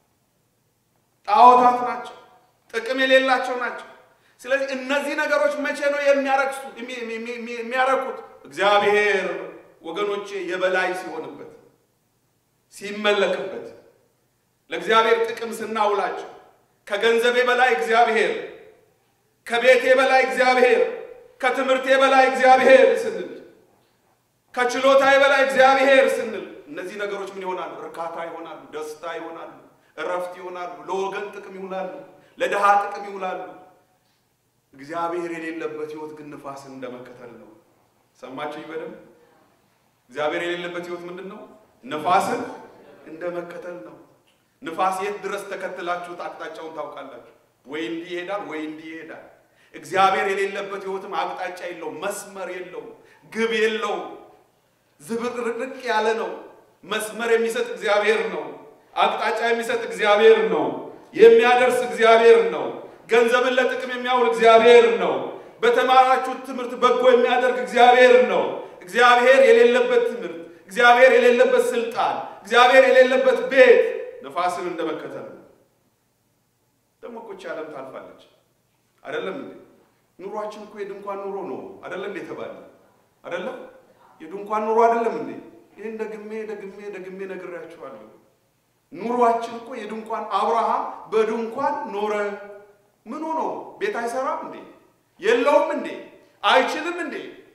ጣዖታት ናቸው። ጥቅም የሌላቸው ናቸው። ስለዚህ እነዚህ ነገሮች መቼ ነው የሚያረክሱ የሚያረኩት? እግዚአብሔር ወገኖቼ የበላይ ሲሆንበት ሲመለክበት ለእግዚአብሔር ጥቅም ስናውላቸው ከገንዘቤ በላይ እግዚአብሔር፣ ከቤቴ በላይ እግዚአብሔር፣ ከትምህርቴ በላይ እግዚአብሔር ስንል፣ ከችሎታዬ በላይ እግዚአብሔር ስንል እነዚህ ነገሮች ምን ይሆናሉ? እርካታ ይሆናሉ፣ ደስታ ይሆናሉ፣ እረፍት ይሆናሉ፣ ለወገን ጥቅም ይውላሉ፣ ለድሃ ጥቅም ይውላሉ። እግዚአብሔር የሌለበት ህይወት ግን ንፋስን እንደመከተል ነው። ሰማችሁ በደንብ። እግዚአብሔር የሌለበት ህይወት ምንድን ነው? ንፋስን እንደመከተል ነው። ንፋስ የት ድረስ ተከትላችሁት አቅጣጫውን ታውቃላችሁ? ወይ እንዲህ ይሄዳል፣ ወይ እንዲህ ይሄዳል። እግዚአብሔር የሌለበት ህይወትም አቅጣጫ የለውም፣ መስመር የለውም፣ ግብ የለውም። ዝብርቅርቅ ያለ ነው። መስመር የሚሰጥ እግዚአብሔር ነው። አቅጣጫ የሚሰጥ እግዚአብሔር ነው። የሚያደርስ እግዚአብሔር ነው። ገንዘብን ለጥቅም የሚያውል እግዚአብሔር ነው። በተማራችሁት ትምህርት በጎ የሚያደርግ እግዚአብሔር ነው። እግዚአብሔር የሌለበት ትምህርት፣ እግዚአብሔር የሌለበት ስልጣን፣ እግዚአብሔር የሌለበት ቤት ነፋስን እንደመከተል ነው። ደግሞ እኮ ይህች ዓለም ታልፋለች። አይደለም እንዴ? ኑሯችን እኮ የድንኳን ኑሮ ነው። አይደለም የተባለ አይደለም የድንኳን ኑሮ አይደለም እንዴ? ይህን ደግሜ ደግሜ ደግሜ ነግሬያችኋለሁ። ኑሯችን እኮ የድንኳን አብርሃም በድንኳን ኖረ። ምን ሆኖ ቤት አይሰራም እንዴ? የለውም እንዴ? አይችልም እንዴ?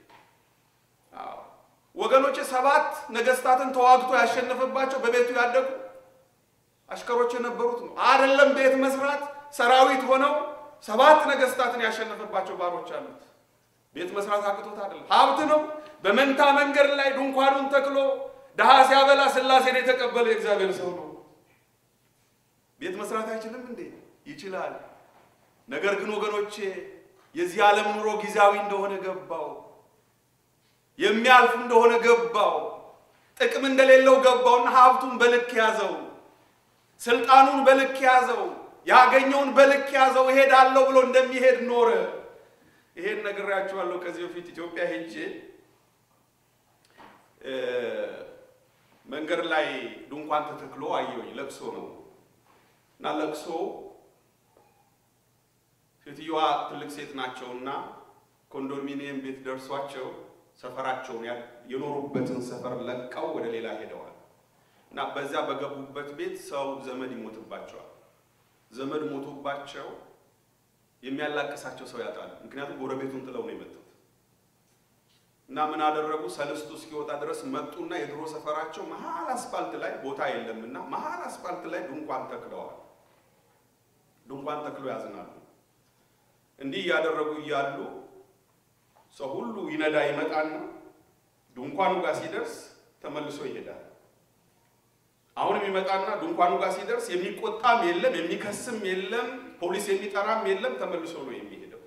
ወገኖች ሰባት ነገስታትን ተዋግቶ ያሸነፈባቸው በቤቱ ያደጉ አሽከሮች የነበሩት ነው። አይደለም ቤት መስራት ሰራዊት ሆነው ሰባት ነገስታትን ያሸነፈባቸው ባሮች አሉት። ቤት መስራት አቅቶት አይደለም፣ ሀብት ነው። በመንታ መንገድ ላይ ድንኳኑን ተክሎ ድሃ ሲያበላ ሥላሴን የተቀበለ የእግዚአብሔር ሰው ነው። ቤት መስራት አይችልም እንዴ? ይችላል። ነገር ግን ወገኖቼ የዚህ ዓለም ኑሮ ጊዜያዊ እንደሆነ ገባው። የሚያልፍ እንደሆነ ገባው። ጥቅም እንደሌለው ገባውና ሀብቱን በልክ ያዘው። ስልጣኑን በልክ ያዘው። ያገኘውን በልክ ያዘው። እሄዳለሁ ብሎ እንደሚሄድ ኖረ። ይሄን ነግሬያችኋለሁ ከዚህ በፊት ኢትዮጵያ ሄጄ መንገድ ላይ ድንኳን ተተክሎ አየሁኝ። ለቅሶ ነው እና ለቅሶ ሴትዮዋ ትልቅ ሴት ናቸውና ኮንዶሚኒየም ቤት ደርሷቸው ሰፈራቸውን የኖሩበትን ሰፈር ለቀው ወደ ሌላ ሄደዋል እና በዚያ በገቡበት ቤት ሰው ዘመድ ይሞትባቸዋል። ዘመድ ሞቶባቸው የሚያላቅሳቸው ሰው ያጣሉ። ምክንያቱም ጎረቤቱን ጥለው ነው የመጡት እና ምን አደረጉ? ሰልስቱ እስኪወጣ ድረስ መጡና የድሮ ሰፈራቸው መሀል አስፋልት ላይ ቦታ የለምና መሀል አስፋልት ላይ ድንኳን ተክለዋል። ድንኳን ተክሎ ያዝናሉ። እንዲህ እያደረጉ እያሉ ሰው ሁሉ ይነዳ ይመጣና ድንኳኑ ጋር ሲደርስ ተመልሶ ይሄዳል። አሁንም ይመጣና ድንኳኑ ጋር ሲደርስ የሚቆጣም የለም የሚከስም የለም ፖሊስ የሚጠራም የለም። ተመልሶ ነው የሚሄደው።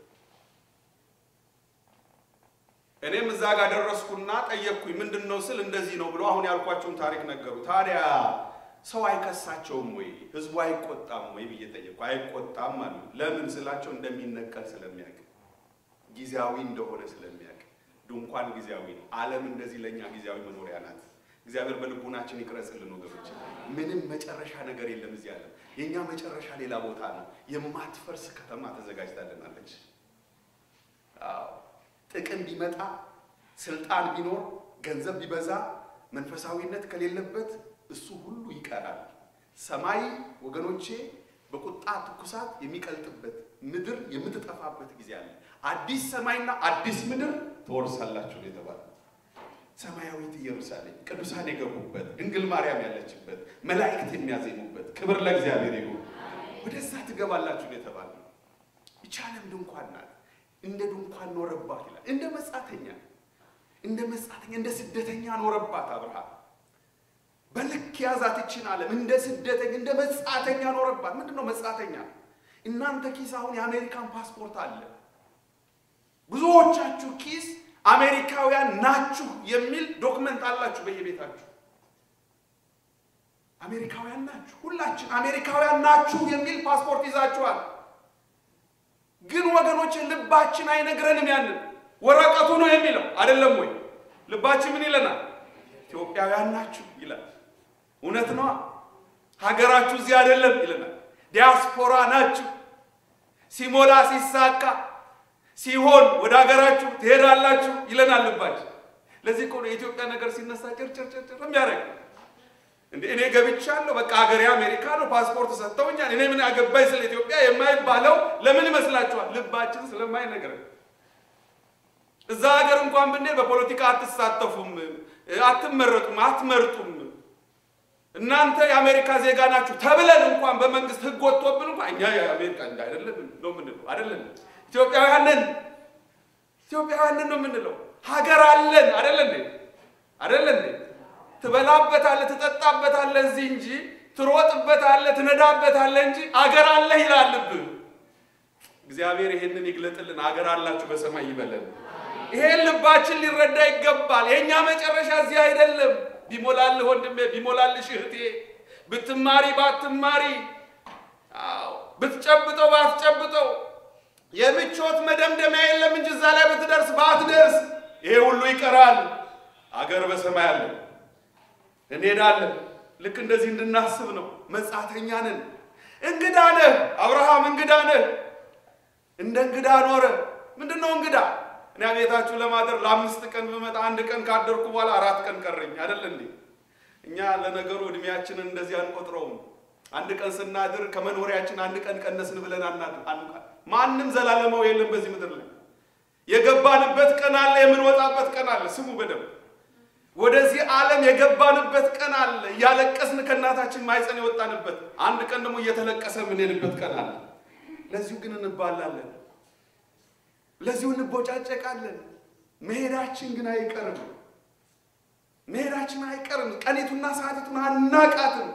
እኔም እዛ ጋር ደረስኩና ጠየቅኩኝ። ምንድን ነው ስል እንደዚህ ነው ብሎ አሁን ያልኳቸውን ታሪክ ነገሩ። ታዲያ ሰው አይከሳቸውም ወይ ህዝቡ አይቆጣም ወይ ብዬ ጠየቅኩ። አይቆጣም አሉ። ለምን ስላቸው እንደሚነቀል ስለሚያውቅ ጊዜያዊ እንደሆነ ስለሚያውቅ። ድንኳን ጊዜያዊ ነው። ዓለም እንደዚህ ለእኛ ጊዜያዊ መኖሪያ ናት። እግዚአብሔር በልቡናችን ይቅረጽልን ወገኖች። ምንም መጨረሻ ነገር የለም እዚህ ዓለም። የእኛ መጨረሻ ሌላ ቦታ ነው። የማትፈርስ ከተማ ተዘጋጅታልናለች። አዎ ጥቅም ቢመጣ ስልጣን ቢኖር ገንዘብ ቢበዛ መንፈሳዊነት ከሌለበት እሱ ሁሉ ይቀራል። ሰማይ ወገኖቼ በቁጣ ትኩሳት የሚቀልጥበት ምድር የምትጠፋበት ጊዜ አለ። አዲስ ሰማይና አዲስ ምድር ትወርሳላችሁ ነው የተባለ። ሰማያዊት ኢየሩሳሌም ቅዱሳን የገቡበት ድንግል ማርያም ያለችበት መላእክት የሚያዜሙበት ክብር ለእግዚአብሔር ይሁን። ወደዛ ትገባላችሁ ነው የተባለ። ይህች ዓለም ድንኳን ናት። እንደ ድንኳን ኖረባት ይላል። እንደ መጻተኛ እንደ መጻተኛ እንደ ስደተኛ ኖረባት አብርሃም በልክ ያዛት ይችን ዓለም እንደ ስደተኛ እንደ መጻተኛ ኖረባት። ምንድን ነው መጻተኛ? እናንተ ኪስ አሁን የአሜሪካን ፓስፖርት አለ። ብዙዎቻችሁ ኪስ አሜሪካውያን ናችሁ የሚል ዶክመንት አላችሁ በየቤታችሁ። አሜሪካውያን ናችሁ፣ ሁላችን አሜሪካውያን ናችሁ የሚል ፓስፖርት ይዛችኋል። ግን ወገኖች ልባችን አይነግረንም። ያንን ወረቀቱ ነው የሚለው አይደለም ወይ? ልባችን ምን ይለናል? ኢትዮጵያውያን ናችሁ ይላል። እውነት ነዋ። ሀገራችሁ እዚህ አይደለም ይለናል። ዲያስፖራ ናችሁ። ሲሞላ ሲሳካ ሲሆን ወደ ሀገራችሁ ትሄዳላችሁ ይለናል ልባችን። ለዚህ እኮ ነው የኢትዮጵያ ነገር ሲነሳ ጭርጭርጭር የሚያደርግ እንደ እኔ ገብቻለሁ፣ በቃ ሀገሬ አሜሪካ ነው፣ ፓስፖርት ሰጥተውኛል፣ እኔ ምን አገባኝ ስለ ኢትዮጵያ የማይባለው ለምን ይመስላችኋል? ልባችን ስለማይነግረን። እዛ ሀገር እንኳን ብንሄድ በፖለቲካ አትሳተፉም፣ አትመረጡም፣ አትመርጡም እናንተ የአሜሪካ ዜጋ ናችሁ ተብለን እንኳን በመንግስት ሕግ ወጥቶብን እንኳን እኛ የአሜሪካ እንደ አይደለም ነው የምንለው። አይደለም ኢትዮጵያውያንን ኢትዮጵያውያንን ነው የምንለው። ሀገር አለን አይደለ እንዴ? አይደለ እንዴ? ትበላበታለህ፣ ትጠጣበታለህ እዚህ እንጂ ትሮጥበታለህ፣ ትነዳበታለህ እንጂ አገር አለህ ይላልብህ። እግዚአብሔር ይሄንን ይግለጥልን። አገር አላችሁ በሰማይ ይበለን። ይሄን ልባችን ሊረዳ ይገባል። የእኛ መጨረሻ እዚህ አይደለም። ቢሞላልህ ወንድሜ፣ ቢሞላልሽ እህቴ፣ ብትማሪ ባትማሪ፣ አዎ ብትጨብጠው ባትጨብጠው የምቾት መደምደሚያ የለም እንጂ እዛ ላይ ብትደርስ ባትደርስ ይሄ ሁሉ ይቀራል። አገር በሰማይ አለ፣ እንሄዳለን። ልክ እንደዚህ እንድናስብ ነው። መጻተኛ ነን፣ እንግዳ ነህ። አብርሃም እንግዳ ነህ። እንደ እንግዳ ኖረ። ምንድን ነው እንግዳ? እኔ ቤታችሁ ለማደር ለአምስት ቀን ብመጣ አንድ ቀን ካደርኩ በኋላ አራት ቀን ቀረኝ አይደል እንዴ? እኛ ለነገሩ እድሜያችንን እንደዚህ አንቆጥረውም። አንድ ቀን ስናድር ከመኖሪያችን አንድ ቀን ቀነስን ብለን አናድር። ማንም ዘላለማው የለም በዚህ ምድር ላይ። የገባንበት ቀን አለ፣ የምንወጣበት ቀን አለ። ስሙ በደንብ ወደዚህ ዓለም የገባንበት ቀን አለ። እያለቀስን ከእናታችን ማይፀን የወጣንበት አንድ ቀን ደግሞ እየተለቀሰ የምንሄድበት ቀን አለ። ለዚሁ ግን እንባላለን። ለዚሁ እንቦጫጨቃለን። መሄዳችን ግን አይቀርም። መሄዳችን አይቀርም። ቀኒቱና ሰዓቲቱን አናቃትም።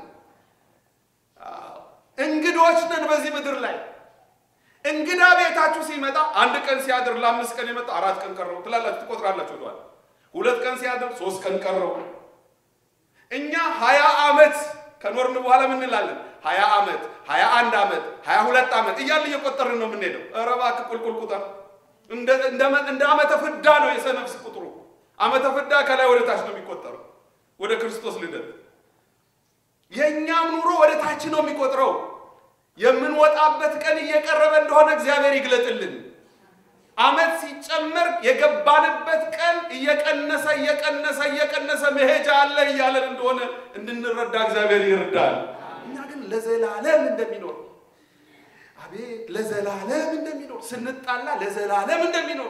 እንግዶች ነን በዚህ ምድር ላይ። እንግዳ ቤታችሁ ሲመጣ አንድ ቀን ሲያድር ለአምስት ቀን የመጣ አራት ቀን ቀረው ትላላችሁ፣ ትቆጥራላችሁ። ወደኋላ ሁለት ቀን ሲያድር ሶስት ቀን ቀረው። እኛ ሀያ ዓመት ከኖርን በኋላ ምን እንላለን? ሀያ ዓመት ሀያ አንድ ዓመት ሀያ ሁለት ዓመት እያልን እየቆጠርን ነው የምንሄደው። ኧረ እባክህ ቁልቁል ቁጠር። እንደ ዓመተ ፍዳ ነው የሰነፍስ ቁጥሩ። ዓመተ ፍዳ ከላይ ወደ ታች ነው የሚቆጠረው ወደ ክርስቶስ ልደት። የእኛም ኑሮ ወደ ታች ነው የሚቆጥረው። የምንወጣበት ቀን እየቀረበ እንደሆነ እግዚአብሔር ይግለጥልን። ዓመት ሲጨመር የገባንበት ቀን እየቀነሰ እየቀነሰ እየቀነሰ መሄጃ አለ እያለን እንደሆነ እንድንረዳ እግዚአብሔር ይርዳል። እኛ ግን ለዘላለም እንደሚኖር አቤት ለዘላለም እንደሚኖር ስንጣላ ለዘላለም እንደሚኖር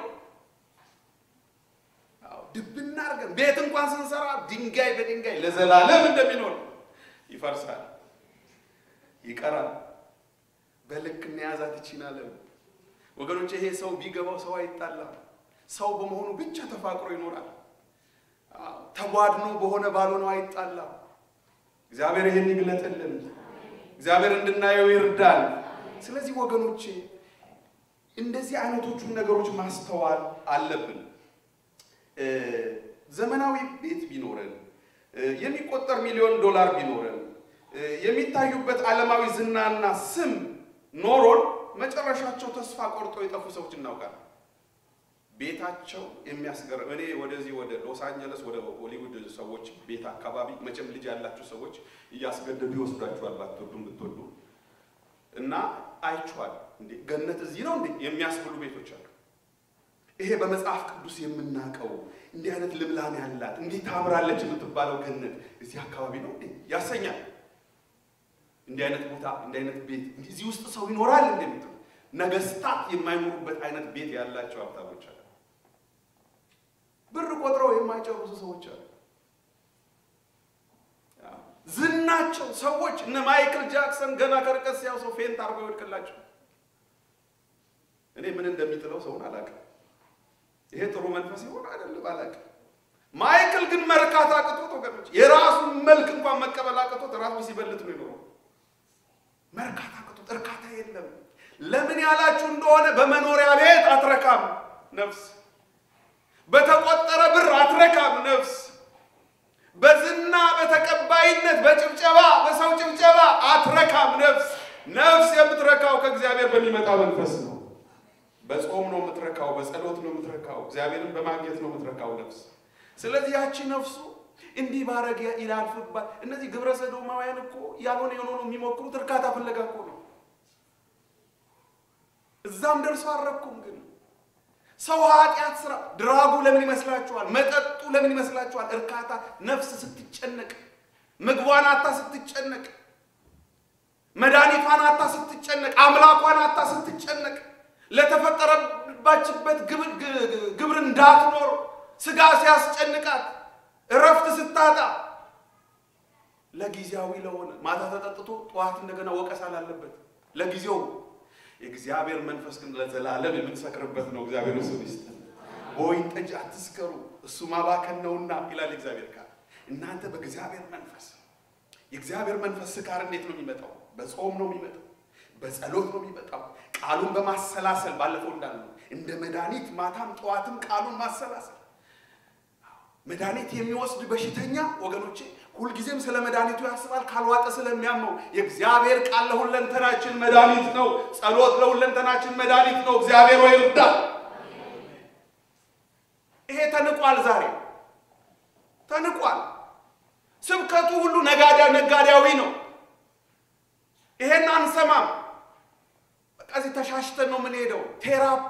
ድብና አድርገን ቤት እንኳን ስንሰራ ድንጋይ በድንጋይ ለዘላለም እንደሚኖር ይፈርሳል፣ ይቀራል። በልክ እንያዛት ይችላለን ወገኖች። ይሄ ሰው ቢገባው ሰው አይጣላም። ሰው በመሆኑ ብቻ ተፋቅሮ ይኖራል። ተቧድኖ በሆነ ባልሆነው አይጣላም። እግዚአብሔር ይህን ይግለጥልን። እግዚአብሔር እንድናየው ይርዳል። ስለዚህ ወገኖቼ እንደዚህ አይነቶቹን ነገሮች ማስተዋል አለብን። ዘመናዊ ቤት ቢኖረን የሚቆጠር ሚሊዮን ዶላር ቢኖረን የሚታዩበት ዓለማዊ ዝናና ስም ኖሮን መጨረሻቸው ተስፋ ቆርጦ የጠፉ ሰዎች እናውቃለን። ቤታቸው የሚያስገርም እኔ ወደዚህ ወደ ሎስ አንጀለስ ወደ ሆሊውድ ሰዎች ቤት አካባቢ መቼም ልጅ ያላችሁ ሰዎች እያስገደዱ ይወስዷችኋል፣ ባትወዱም ብትወዱ እና አይቼዋለሁ። እንዴ ገነት እዚህ ነው እንዴ የሚያስብሉ ቤቶች አሉ። ይሄ በመጽሐፍ ቅዱስ የምናውቀው እንዲህ አይነት ልምላሜ ያላት እንዴት ታምራለች የምትባለው ገነት እዚህ አካባቢ ነው እንዴ ያሰኛል። እንዲህ አይነት ቦታ እንዲህ አይነት ቤት እዚህ ውስጥ ሰው ይኖራል እንደምትሉ ነገስታት የማይኖሩበት አይነት ቤት ያላቸው ሀብታሞች አሉ። ብር ቆጥረው የማይጨርሱ ሰዎች አሉ። ዝናቸው ሰዎች እነ ማይክል ጃክሰን ገና ከርቀት ሲያው ሰው ፌንት አርጎ ይወድቅላቸው። እኔ ምን እንደሚጥለው ሰውን አላውቅም። ይሄ ጥሩ መንፈስ ይሆን አይደለም አላውቅም። ማይክል ግን መርካት አቅቶት ወገኖች የራሱን መልክ እንኳን መቀበል አቅቶት ራሱ ሲበልጥ ነው የኖረው። መርካት አቅቶት እርካታ የለም። ለምን ያላችሁ እንደሆነ በመኖሪያ ቤት አትረካም ነፍስ፣ በተቆጠረ ብር አትረካም ነፍስ፣ በዝና በተቀባይነት በጭብጨባ በሰው ጭብጨባ አትረካም ነፍስ። ነፍስ የምትረካው ከእግዚአብሔር በሚመጣ መንፈስ ነው። በጾም ነው የምትረካው፣ በጸሎት ነው የምትረካው፣ እግዚአብሔርን በማግኘት ነው የምትረካው ነፍስ። ስለዚህ ያቺ ነፍሱ እንዲህ ባረግ ይላልፍባል። እነዚህ ግብረ ሰዶማውያን እኮ ያልሆነ የሆነ የሚሞክሩት እርካታ ፍለጋ እኮ ነው። እዛም ደርሶ አልረኩም። ግን ሰው ኃጢአት ስራ ድራጉ ለምን ይመስላችኋል? መጠጡ ለምን ይመስላችኋል? እርካታ ነፍስ ስትጨነቅ፣ ምግቧን አታ ስትጨነቅ፣ መድኃኒቷን አታ ስትጨነቅ፣ አምላኳን አታ ስትጨነቅ፣ ለተፈጠረባችበት ግብር እንዳትኖር ስጋ ሲያስጨንቃት፣ እረፍት ስታጣ፣ ለጊዜያዊ ለሆነ ማታ ተጠጥቶ ጠዋት እንደገና ወቀሳ ላለበት ለጊዜው የእግዚአብሔር መንፈስ ግን ለዘላለም የምንሰክርበት ነው። እግዚአብሔር እሱ ይስጥ። በወይን ጠጅ አትስከሩ እሱ ማባከን ነውና ይላል እግዚአብሔር ቃል። እናንተ በእግዚአብሔር መንፈስ የእግዚአብሔር መንፈስ ስካር እንዴት ነው የሚመጣው? በጾም ነው የሚመጣው፣ በጸሎት ነው የሚመጣው፣ ቃሉን በማሰላሰል ባለፈው እንዳልነው እንደ መድኃኒት ማታም ጠዋትም ቃሉን ማሰላሰል። መድኃኒት የሚወስድ በሽተኛ ወገኖቼ ሁልጊዜም ስለ መድኃኒቱ ያስባል፣ ካልዋጠ ስለሚያመው። የእግዚአብሔር ቃል ለሁለንተናችን መድኃኒት ነው። ጸሎት ለሁለንተናችን መድኃኒት ነው። እግዚአብሔር ወይ እርዳ። ይሄ ተንቋል፣ ዛሬ ተንቋል። ስብከቱ ሁሉ ነጋዴያዊ ነው። ይሄን አንሰማም። በቃ እዚህ ተሻሽተን ነው የምንሄደው። ቴራፒ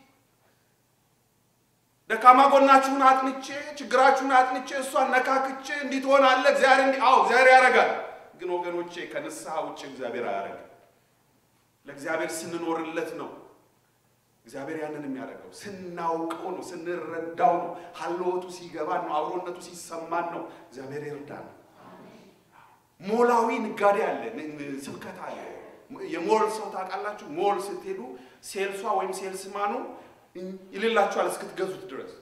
ደካማ ጎናችሁን አጥንቼ ችግራችሁን አጥንቼ እሷን ነካክቼ እንዲህ ትሆናለህ እግዚአብሔር እንዲህ አዎ እግዚአብሔር ያደርጋል። ግን ወገኖቼ ከንስሐ ውጭ እግዚአብሔር አያደርግም። ለእግዚአብሔር ስንኖርለት ነው እግዚአብሔር ያንን የሚያደርገው። ስናውቀው ነው፣ ስንረዳው ነው፣ ሀልወቱ ሲገባን ነው፣ አብሮነቱ ሲሰማን ነው። እግዚአብሔር ይርዳል። ሞላዊ ንጋዴ አለ፣ ስብከት አለ። የሞል ሰው ታውቃላችሁ? ሞል ስትሄዱ ሴልሷ ወይም ሴልስማኑ ይልላችኋል እስክትገዙት ድረስ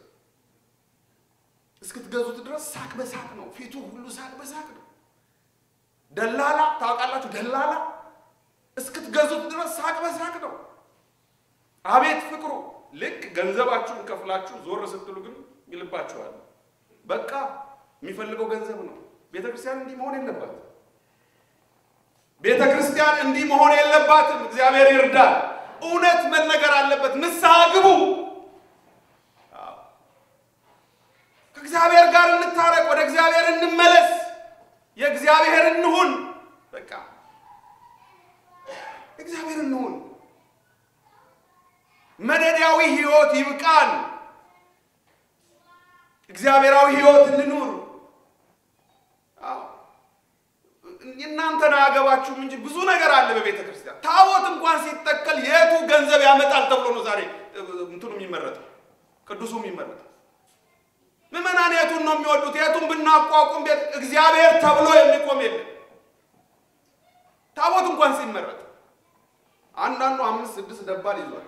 እስክትገዙት ድረስ ሳቅ በሳቅ ነው። ፊቱ ሁሉ ሳቅ በሳቅ ነው። ደላላ ታውቃላችሁ? ደላላ እስክትገዙት ድረስ ሳቅ በሳቅ ነው። አቤት ፍቅሩ! ልክ ገንዘባችሁን ከፍላችሁ ዞር ስትሉ ግን ይልባችኋል። በቃ የሚፈልገው ገንዘብ ነው። ቤተ ክርስቲያን እንዲህ መሆን የለባትም። ቤተ ክርስቲያን እንዲህ መሆን የለባትም። እግዚአብሔር ይርዳል። እውነት መነገር አለበት። ንስሐ ግቡ። ከእግዚአብሔር ጋር እንታረቅ። ወደ እግዚአብሔር እንመለስ። የእግዚአብሔር እንሁን። በቃ እግዚአብሔር እንሁን። መደዳዊ ሕይወት ይብቃን። እግዚአብሔራዊ ሕይወት እንኑር። እናንተን አያገባችሁም እንጂ ብዙ ነገር አለ በቤተ ክርስቲያን። ታቦት እንኳን ሲተከል የቱ ገንዘብ ያመጣል ተብሎ ነው ዛሬ እንትኑ የሚመረጠው ቅዱሱ የሚመረጠው። ምዕመናን የቱን ነው የሚወዱት? የቱን ብናቋቁም ቤት እግዚአብሔር ተብሎ የሚቆም የለም። ታቦት እንኳን ሲመረጥ አንዳንዱ አምስት ስድስት ደባል ይዟል።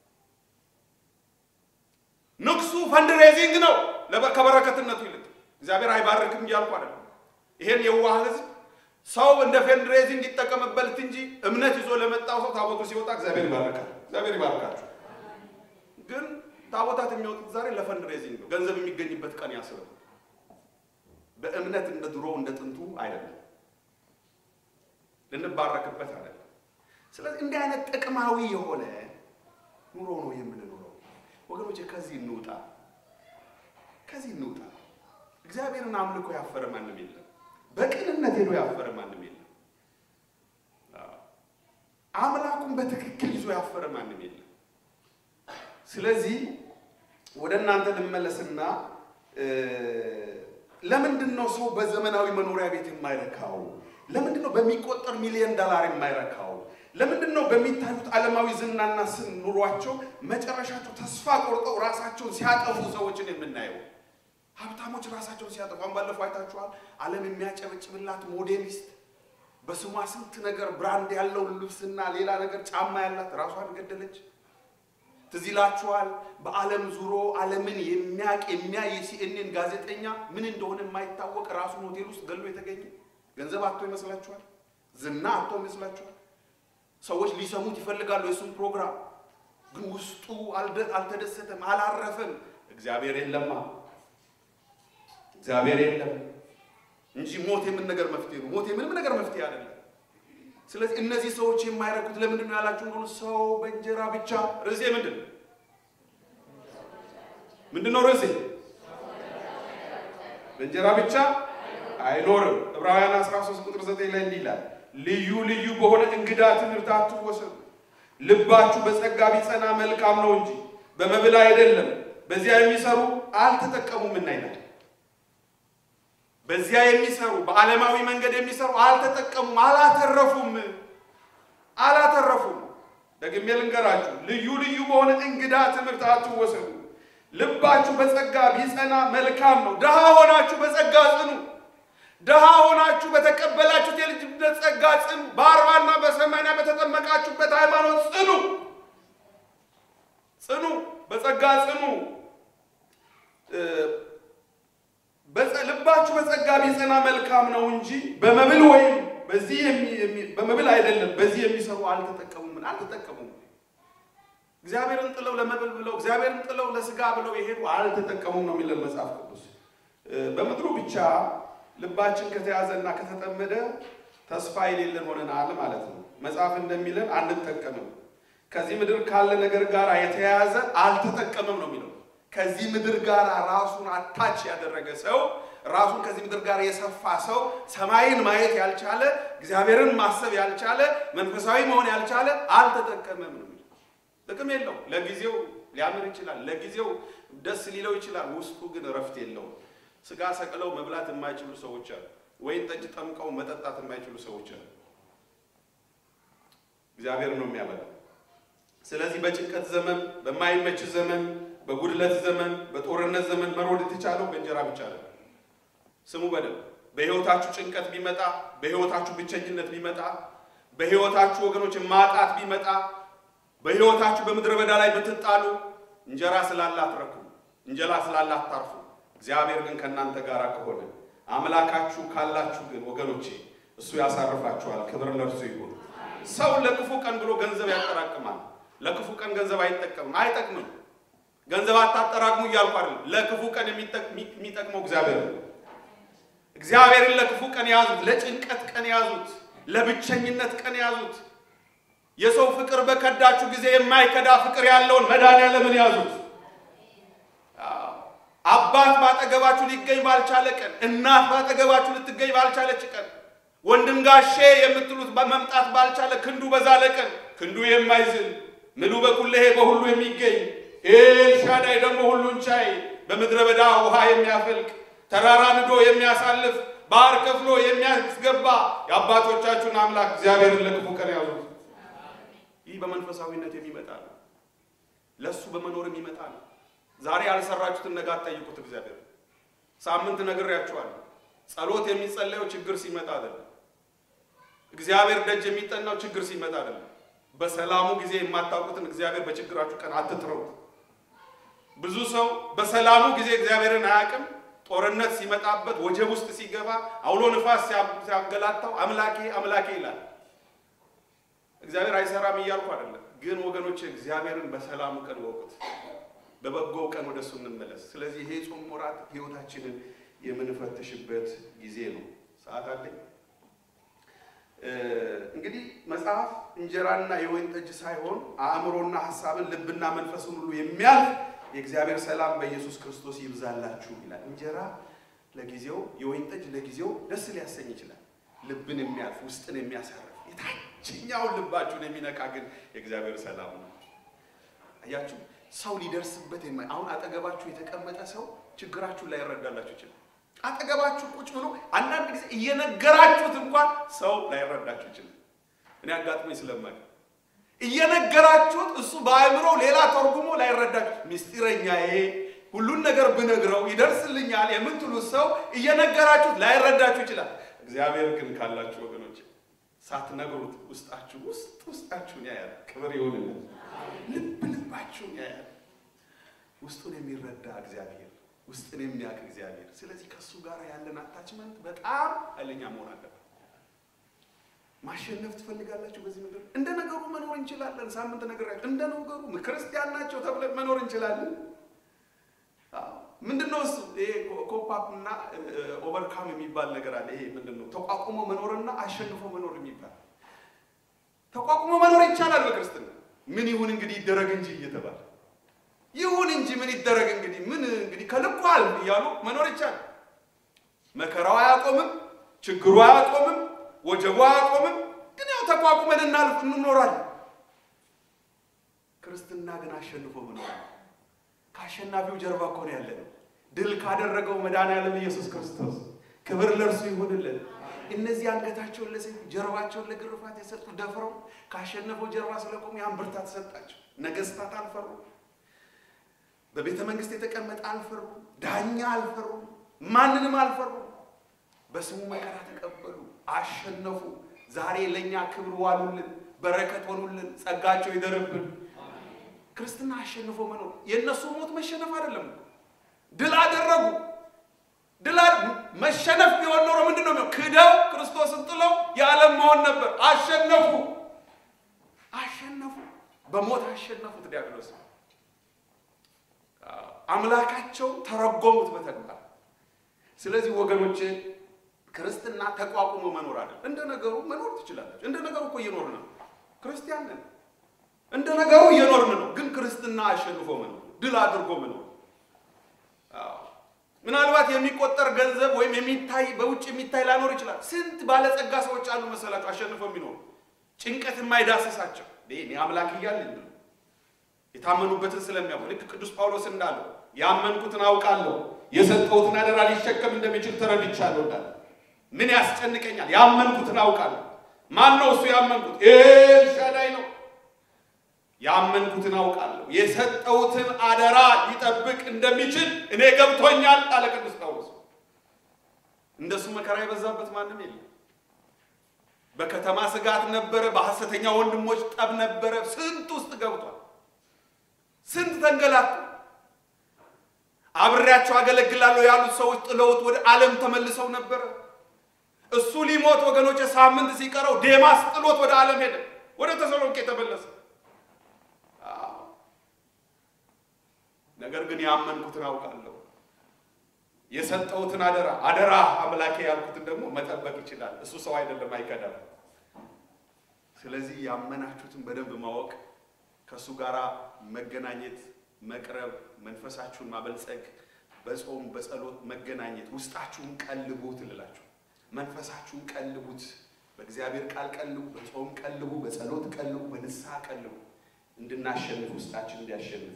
ንግሱ ፈንድሬዚንግ ነው ከበረከትነቱ ይልቅ እግዚአብሔር አይባርክም እያልኩ አይደለም። ይሄን የዋህ ህዝብ ሰው እንደ ፈንድሬዚንግ እንዲጠቀምበት እንጂ እምነት ይዞ ለመጣው ሰው ታቦቱ ሲወጣ እግዚአብሔር ይባርካል። እግዚአብሔር ይባርካችሁ። ግን ታቦታት የሚወጡት ዛሬ ለፈንድሬዚንግ ነው፣ ገንዘብ የሚገኝበት ቀን ያስበ በእምነት እንደ ድሮ እንደ ጥንቱ አይደለም፣ ልንባረክበት አይደለም። ስለዚህ እንዲህ አይነት ጥቅማዊ የሆነ ኑሮ ነው የምንኖረው ወገኖቼ። ከዚህ እንውጣ፣ ከዚህ እንውጣ። እግዚአብሔርን አምልኮ ያፈረ ማንም የለም። በቅንነት ሄዶ ያፈረ ማንም የለም። አምላኩን በትክክል ይዞ ያፈረ ማንም የለም። ስለዚህ ወደ እናንተ ልመለስና ለምንድን ነው ሰው በዘመናዊ መኖሪያ ቤት የማይረካው? ለምንድን ነው በሚቆጠር ሚሊዮን ዶላር የማይረካው? ለምንድን ነው በሚታዩት ዓለማዊ ዝናና ስም ኑሯቸው መጨረሻቸው ተስፋ ቆርጠው ራሳቸውን ሲያጠፉ ሰዎችን የምናየው? ሀብታሞች ራሳቸውን ሲያጠፉ አሁን ባለፈው አይታችኋል። ዓለም የሚያጨበጭብላት ሞዴሊስት በስሟ ስንት ነገር ብራንድ ያለው ልብስና ሌላ ነገር ጫማ ያላት ራሷን ገደለች። ትዝ ይላችኋል። በዓለም ዙሮ ዓለምን የሚያቅ የሚያይ የሲኤንኤን ጋዜጠኛ ምን እንደሆነ የማይታወቅ ራሱን ሆቴል ውስጥ ገሎ የተገኘ ገንዘብ አቶ ይመስላችኋል? ዝና አቶ ይመስላችኋል? ሰዎች ሊሰሙት ይፈልጋሉ የእሱን ፕሮግራም፣ ግን ውስጡ አልተደሰተም፣ አላረፈም። እግዚአብሔር የለማ እግዚአብሔር የለም እንጂ ሞት የምን ነገር መፍትሄ ነው? ሞት የምንም ነገር መፍትሄ አይደለም። ስለዚህ እነዚህ ሰዎች የማይረኩት ለምንድን ነው ያላችሁ እንደሆነ ሰው በእንጀራ ብቻ ርዕሴ ምንድን ነው? ምንድን ነው ርዕሴ? በእንጀራ ብቻ አይኖርም። ዕብራውያን 13 ቁጥር 9 ላይ እንዲህ ይላል፣ ልዩ ልዩ በሆነ እንግዳ ትምህርት አትወሰዱ፣ ልባችሁ በጸጋ ቢጸና መልካም ነው እንጂ በመብል አይደለም፣ በዚያ የሚሰሩ አልተጠቀሙምና ይላል። በዚያ የሚሰሩ በዓለማዊ መንገድ የሚሰሩ አልተጠቀሙም፣ አላተረፉም፣ አላተረፉም። ደግሜ ልንገራችሁ፣ ልዩ ልዩ በሆነ እንግዳ ትምህርት አትወሰዱ፣ ልባችሁ በጸጋ ቢጸና መልካም ነው። ድሃ ሆናችሁ በጸጋ ጽኑ። ድሃ ሆናችሁ በተቀበላችሁት የልጅነት ጸጋ ጽኑ። በአርባና በሰማንያ በተጠመቃችሁበት ሃይማኖት ጽኑ፣ ጽኑ፣ በጸጋ ጽኑ። ልባችሁ በጸጋ ቢጸና መልካም ነው እንጂ በመብል ወይም በዚህ በመብል አይደለም፣ በዚህ የሚሰሩ አልተጠቀሙም። አልተጠቀሙም። እግዚአብሔርን ጥለው ለመብል ብለው እግዚአብሔርን ጥለው ለስጋ ብለው የሄዱ አልተጠቀሙም ነው የሚለን መጽሐፍ ቅዱስ። በምድሩ ብቻ ልባችን ከተያዘና ከተጠመደ ተስፋ የሌለን ሆነናል ማለት ነው። መጽሐፍ እንደሚለን አንጠቀምም። ከዚህ ምድር ካለ ነገር ጋር የተያያዘ አልተጠቀምም ነው የሚለው ከዚህ ምድር ጋር ራሱን አታች ያደረገ ሰው ራሱን ከዚህ ምድር ጋር የሰፋ ሰው ሰማይን ማየት ያልቻለ እግዚአብሔርን ማሰብ ያልቻለ መንፈሳዊ መሆን ያልቻለ አልተጠቀመም ነው። ጥቅም የለው። ለጊዜው ሊያምር ይችላል፣ ለጊዜው ደስ ሊለው ይችላል። ውስጡ ግን እረፍት የለውም። ስጋ ሰቅለው መብላት የማይችሉ ሰዎች አሉ። ወይን ጠጅ ጠምቀው መጠጣት የማይችሉ ሰዎች አሉ። እግዚአብሔር ነው የሚያበላው። ስለዚህ በጭንቀት ዘመን፣ በማይመች ዘመን በጉድለት ዘመን በጦርነት ዘመን መሮድ የተቻለው በእንጀራ ብቻ ነው። ስሙ በደንብ በሕይወታችሁ ጭንቀት ቢመጣ፣ በሕይወታችሁ ብቸኝነት ቢመጣ፣ በሕይወታችሁ ወገኖች ማጣት ቢመጣ፣ በሕይወታችሁ በምድረ በዳ ላይ ብትጣሉ፣ እንጀራ ስላለ አትረኩም፣ እንጀራ ስላለ አታርፉ። እግዚአብሔር ግን ከእናንተ ጋር ከሆነ አምላካችሁ ካላችሁ ግን ወገኖቼ እሱ ያሳርፋችኋል። ክብር ለእርሱ ይሁን። ሰው ለክፉ ቀን ብሎ ገንዘብ ያጠራቅማል። ለክፉ ቀን ገንዘብ አይጠቀምም፣ አይጠቅምም። ገንዘብ አታጠራቅሙ እያልኩ አይደለም። ለክፉ ቀን የሚጠቅመው እግዚአብሔር ነው። እግዚአብሔርን ለክፉ ቀን ያዙት፣ ለጭንቀት ቀን ያዙት፣ ለብቸኝነት ቀን ያዙት። የሰው ፍቅር በከዳችሁ ጊዜ የማይከዳ ፍቅር ያለውን መድኃኒዓለምን ያዙት። አባት ባጠገባችሁ ሊገኝ ባልቻለ ቀን፣ እናት ባጠገባችሁ ልትገኝ ባልቻለች ቀን፣ ወንድም ጋሼ የምትሉት መምጣት ባልቻለ ክንዱ በዛለ ቀን፣ ክንዱ የማይዝል ምሉ በኩለሄ በሁሉ የሚገኝ ኤልሻዳይ ደግሞ ሁሉን ቻይ በምድረ በዳ ውሃ የሚያፈልቅ ተራራ ንዶ የሚያሳልፍ ባህር ከፍሎ የሚያስገባ የአባቶቻችሁን አምላክ እግዚአብሔርን ለክፉ ቀን ያዙት። ይህ በመንፈሳዊነት የሚመጣ ነው። ለእሱ በመኖር የሚመጣ ነው። ዛሬ ያልሰራችሁትን ነገ አትጠይቁት። እግዚአብሔር ሳምንት ነግሬያችኋለሁ። ጸሎት የሚጸለየው ችግር ሲመጣ አይደለም። እግዚአብሔር ደጅ የሚጠናው ችግር ሲመጣ አይደለም። በሰላሙ ጊዜ የማታውቁትን እግዚአብሔር በችግራችሁ ቀን አትጥረውት። ብዙ ሰው በሰላሙ ጊዜ እግዚአብሔርን አያውቅም። ጦርነት ሲመጣበት ወጀብ ውስጥ ሲገባ አውሎ ንፋስ ሲያገላታው አምላኬ አምላኬ ይላል። እግዚአብሔር አይሰራም እያልኩ አይደለም፣ ግን ወገኖች እግዚአብሔርን በሰላሙ ቀን ወቁት። በበጎው ቀን ወደ እሱ እንመለስ። ስለዚህ ይሄ ጾም ወራት ህይወታችንን የምንፈትሽበት ጊዜ ነው። ሰዓት አለኝ። እንግዲህ መጽሐፍ እንጀራና የወይን ጠጅ ሳይሆን አእምሮና ሀሳብን ልብና መንፈስን ሁሉ የሚያልፍ የእግዚአብሔር ሰላም በኢየሱስ ክርስቶስ ይብዛላችሁ ይላል። እንጀራ ለጊዜው፣ የወይን ጠጅ ለጊዜው ደስ ሊያሰኝ ይችላል። ልብን የሚያልፍ ውስጥን የሚያሳርፍ የታችኛውን ልባችሁን የሚነካ ግን የእግዚአብሔር ሰላም ነው። አያችሁ ሰው ሊደርስበት የማይ አሁን አጠገባችሁ የተቀመጠ ሰው ችግራችሁን ላይረዳላችሁ ይችላል። አጠገባችሁ ቁጭ ብሎ አንዳንድ ጊዜ እየነገራችሁት እንኳን ሰው ላይረዳችሁ ይችላል። እኔ አጋጥሞኝ ስለማውቅ እየነገራችሁት እሱ በአእምሮ ሌላ ተርጉሞ ላይረዳችሁ፣ ምስጢረኛዬ ሁሉን ነገር ብነግረው ይደርስልኛል የምትሉት ሰው እየነገራችሁት ላይረዳችሁ ይችላል። እግዚአብሔር ግን ካላችሁ ወገኖች ሳትነግሩት ውስጣችሁ ውስጥ ውስጣችሁን ያያል። ክብር ይሁንልን። ልብ ልባችሁን ያያል። ውስጡን የሚረዳ እግዚአብሔር፣ ውስጥን የሚያውቅ እግዚአብሔር። ስለዚህ ከእሱ ጋር ያለን አታችመንት በጣም ኃይለኛ መሆን አለበት። ማሸነፍ ትፈልጋላችሁ በዚህ ምድር? እንደ ነገሩ መኖር እንችላለን። ሳምንት ነገራችሁ እንደ ነገሩ ክርስቲያን ናቸው ተብለን መኖር እንችላለን። ምንድን ነው እሱ? ይሄ ኮፓፕ እና ኦቨርካም የሚባል ነገር አለ። ይሄ ምንድን ነው? ተቋቁሞ መኖርና አሸንፎ መኖር የሚባል ተቋቁሞ መኖር ይቻላል በክርስትና ምን ይሁን እንግዲህ ይደረግ እንጂ እየተባለ ይሁን እንጂ ምን ይደረግ እንግዲህ ምን እንግዲህ ከልኳል እያሉ መኖር ይቻላል። መከራው አያቆምም፣ ችግሩ አያቆምም፣ ወጀቡ አያቆምም። ግን ያው ተቋቁመን እናልፍ እንኖራለን። ክርስትና ግን አሸንፎ መኖር ከአሸናፊው ጀርባ እኮ ነው ያለነው። ድል ካደረገው መድኃኒዓለም ኢየሱስ ክርስቶስ ክብር ለእርሱ ይሁንልን። እነዚህ አንገታቸውን ለሰይፍ ጀርባቸውን ለግርፋት የሰጡ ደፍረው ካሸነፈው ጀርባ ስለቆሙ ያን ብርታት ሰጣቸው። ነገስታት አልፈሩ፣ በቤተ መንግስት የተቀመጠ አልፈሩ፣ ዳኛ አልፈሩ፣ ማንንም አልፈሩ። በስሙ መከራ ተቀበሉ፣ አሸነፉ። ዛሬ ለእኛ ክብር ዋሉልን፣ በረከት ሆኑልን፣ ጸጋቸው ይደርብን። ክርስትና አሸንፎ መኖር የእነሱ ሞት መሸነፍ አይደለም። ድል አደረጉ። ድል መሸነፍ ቢሆን ኖሮ ምንድን ነው? ክደው ክርስቶስን ጥለው የዓለም መሆን ነበር። አሸነፉ፣ አሸነፉ፣ በሞት አሸነፉት ዲያብሎስ። አምላካቸው ተረጎሙት በተግባር። ስለዚህ ወገኖቼ ክርስትና ተቋቁሞ መኖር አለ። እንደ ነገሩ መኖር ትችላላችሁ። እንደ ነገሩ እኮ እየኖርን ነው። ክርስቲያን ነን። እንደ ነገሩ እየኖርን ነው። ግን ክርስትና አሸንፎ መኖር፣ ድል አድርጎ መኖር ምናልባት የሚቆጠር ገንዘብ ወይም የሚታይ በውጭ የሚታይ ላይኖር ይችላል። ስንት ባለጸጋ ሰዎች አሉ መሰላቸው አሸንፈው የሚኖሩ ጭንቀት የማይዳስሳቸው እኔ አምላክ እያለኝ ነው የታመኑበትን ስለሚያውቁ ልክ ቅዱስ ጳውሎስ እንዳለው ያመንኩትን አውቃለሁ የሰጠሁትን አደራ ሊሸከም እንደሚችል ተረድቻለሁ እንዳለ ምን ያስጨንቀኛል? ያመንኩትን አውቃለሁ። ማን ነው እሱ ያመንኩት? ኤልሻዳይ ነው። ያመንኩትን አውቃለሁ የሰጠሁትን አደራ ሊጠብቅ እንደሚችል እኔ ገብቶኛል አለ ቅዱስ ጳውሎስ። እንደሱ መከራ የበዛበት ማንም የለም። በከተማ ስጋት ነበረ፣ በሐሰተኛ ወንድሞች ጠብ ነበረ። ስንት ውስጥ ገብቷል። ስንት ተንገላቱ። አብሬያቸው አገለግላለሁ ያሉት ሰዎች ጥለውት ወደ ዓለም ተመልሰው ነበረ። እሱ ሊሞት ወገኖች ሳምንት ሲቀረው ዴማስ ጥሎት ወደ ዓለም ሄደ፣ ወደ ተሰሎንቄ ተመለሰ። ነገር ግን ያመንኩትን አውቃለሁ፣ የሰጠሁትን አደራ አደራ አምላኬ ያልኩትን ደግሞ መጠበቅ ይችላል። እሱ ሰው አይደለም፣ አይከዳም። ስለዚህ ያመናችሁትን በደንብ ማወቅ፣ ከእሱ ጋር መገናኘት፣ መቅረብ፣ መንፈሳችሁን ማበልጸግ፣ በጾም በጸሎት መገናኘት፣ ውስጣችሁን ቀልቡት እልላችሁ መንፈሳችሁን ቀልቡት። በእግዚአብሔር ቃል ቀልቡ፣ በጾም ቀልቡ፣ በጸሎት ቀልቡ፣ በንስሐ ቀልቡ። እንድናሸንፍ ውስጣችን እንዲያሸንፍ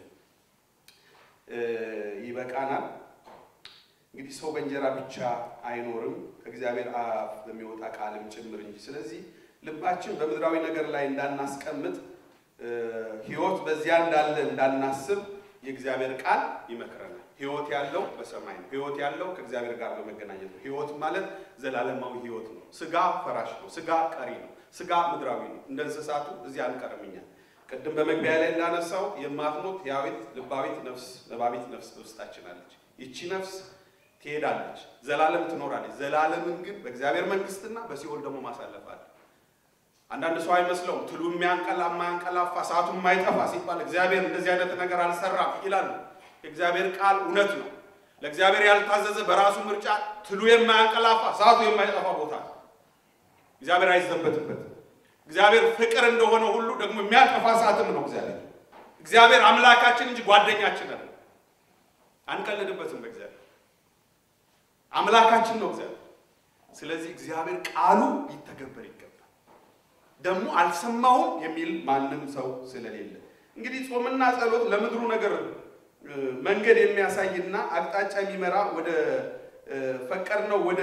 ይበቃናል። እንግዲህ ሰው በእንጀራ ብቻ አይኖርም ከእግዚአብሔር አፍ በሚወጣ ቃልም ጭምር እንጂ። ስለዚህ ልባችን በምድራዊ ነገር ላይ እንዳናስቀምጥ፣ ሕይወት በዚያ እንዳለ እንዳናስብ የእግዚአብሔር ቃል ይመክረናል። ሕይወት ያለው በሰማይ ነው። ሕይወት ያለው ከእግዚአብሔር ጋር በመገናኘት ነው። ሕይወት ማለት ዘላለማዊ ሕይወት ነው። ስጋ ፈራሽ ነው። ስጋ ቀሪ ነው። ስጋ ምድራዊ ነው። እንደ እንስሳቱ እዚህ አንቀርም እኛ። ቅድም በመግቢያ ላይ እንዳነሳው የማትሞት ሕያዊት ልባዊት ነፍስ ነባቢት ነፍስ በውስጣችን አለች። ይቺ ነፍስ ትሄዳለች፣ ዘላለም ትኖራለች። ዘላለምን ግን በእግዚአብሔር መንግስትና በሲኦል ደግሞ ማሳለፍ አለ። አንዳንድ ሰው አይመስለውም። ትሉ የሚያንቀላ የማያንቀላፋ ሰዓቱ የማይጠፋ ሲባል እግዚአብሔር እንደዚህ አይነት ነገር አልሰራም ይላሉ። የእግዚአብሔር ቃል እውነት ነው። ለእግዚአብሔር ያልታዘዘ በራሱ ምርጫ ትሉ የማያንቀላፋ ሰዓቱ የማይጠፋ ቦታ ነው። እግዚአብሔር አይዘበትበትም። እግዚአብሔር ፍቅር እንደሆነ ሁሉ ደግሞ የሚያጠፋ ሰዓትም ነው። እግዚአብሔር እግዚአብሔር አምላካችን እንጂ ጓደኛችን አለ። አንቀልድበትም። በእግዚአብሔር አምላካችን ነው እግዚአብሔር። ስለዚህ እግዚአብሔር ቃሉ ሊተገበር ይገባል። ደግሞ አልሰማሁም የሚል ማንም ሰው ስለሌለ እንግዲህ ጾምና ጸሎት ለምድሩ ነገር መንገድ የሚያሳይና አቅጣጫ የሚመራ ወደ ፈቀድነው ወደ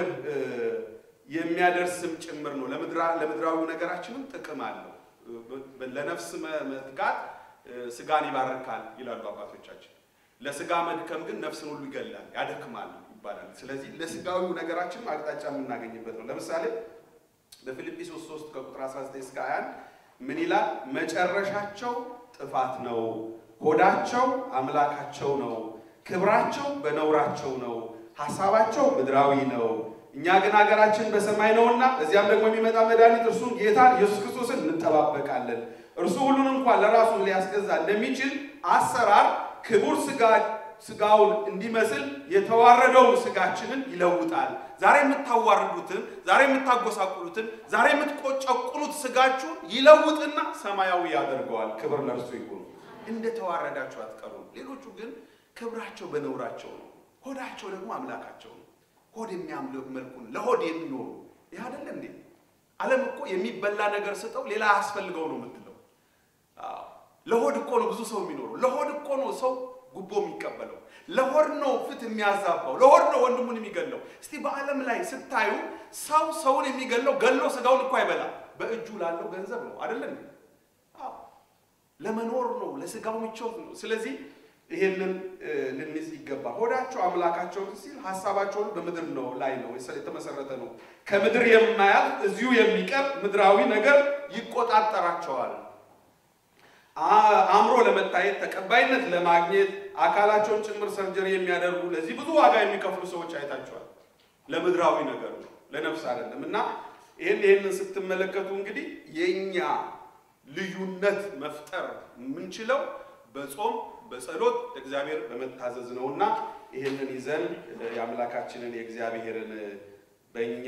የሚያደርስም ጭምር ነው። ለምድራዊ ነገራችንም ጥቅም አለው። ለነፍስ መትጋት ስጋን ይባርካል ይላሉ አባቶቻችን። ለስጋ መድከም ግን ነፍስን ሁሉ ይገላል፣ ያደክማል ይባላል። ስለዚህ ለስጋዊው ነገራችንም አቅጣጫ የምናገኝበት ነው። ለምሳሌ በፊልጵስዩስ 3 ከቁጥር 19 እስከ 21 ምን ይላል? መጨረሻቸው ጥፋት ነው፣ ሆዳቸው አምላካቸው ነው፣ ክብራቸው በነውራቸው ነው፣ ሐሳባቸው ምድራዊ ነው። እኛ ግን ሀገራችን በሰማይ ነውና እዚያም ደግሞ የሚመጣ መድኃኒት እርሱን ጌታን ኢየሱስ ክርስቶስን እንጠባበቃለን። እርሱ ሁሉን እንኳን ለራሱ ሊያስገዛ እንደሚችል አሰራር ክቡር ስጋውን እንዲመስል የተዋረደውን ስጋችንን ይለውጣል። ዛሬ የምታዋርዱትን፣ ዛሬ የምታጎሳቁሉትን፣ ዛሬ የምትቆጨቁሉት ስጋችሁን ይለውጥና ሰማያዊ ያደርገዋል። ክብር ለእርሱ ይሁን። እንደ ተዋረዳችሁ አትቀሩም። ሌሎቹ ግን ክብራቸው በነውራቸው ነው፣ ሆዳቸው ደግሞ አምላካቸው ነው። ሆድ የሚያምልክ መልኩን ለሆድ የሚኖሩ ይህ አይደለ እንዴ? ዓለም እኮ የሚበላ ነገር ስጠው ሌላ አያስፈልገው ነው የምትለው። ለሆድ እኮ ነው ብዙ ሰው የሚኖረው። ለሆድ እኮ ነው ሰው ጉቦ የሚቀበለው። ለሆድ ነው ፍትህ የሚያዛባው። ለሆድ ነው ወንድሙን የሚገለው። እስቲ በዓለም ላይ ስታዩ ሰው ሰውን የሚገለው ገሎ ስጋውን እኮ አይበላም። በእጁ ላለው ገንዘብ ነው አይደለ እንዴ? ለመኖር ነው፣ ለስጋው ምቾት ነው። ስለዚህ ይሄንን ልንይዝ ይገባል። ሆዳቸው አምላካቸው ሲል ሀሳባቸውን በምድር ነው ላይ ነው የተመሰረተ ነው። ከምድር የማያልፍ እዚሁ የሚቀር ምድራዊ ነገር ይቆጣጠራቸዋል። አእምሮ ለመታየት ተቀባይነት ለማግኘት አካላቸውን ጭምር ሰርጀሪ የሚያደርጉ ለዚህ ብዙ ዋጋ የሚከፍሉ ሰዎች አይታቸዋል። ለምድራዊ ነገር ነው፣ ለነፍስ አይደለም። እና ይህን ይህንን ስትመለከቱ እንግዲህ የእኛ ልዩነት መፍጠር የምንችለው በጾም በጸሎት እግዚአብሔር በመታዘዝ ነውና ይህንን ይዘን የአምላካችንን የእግዚአብሔርን በእኛ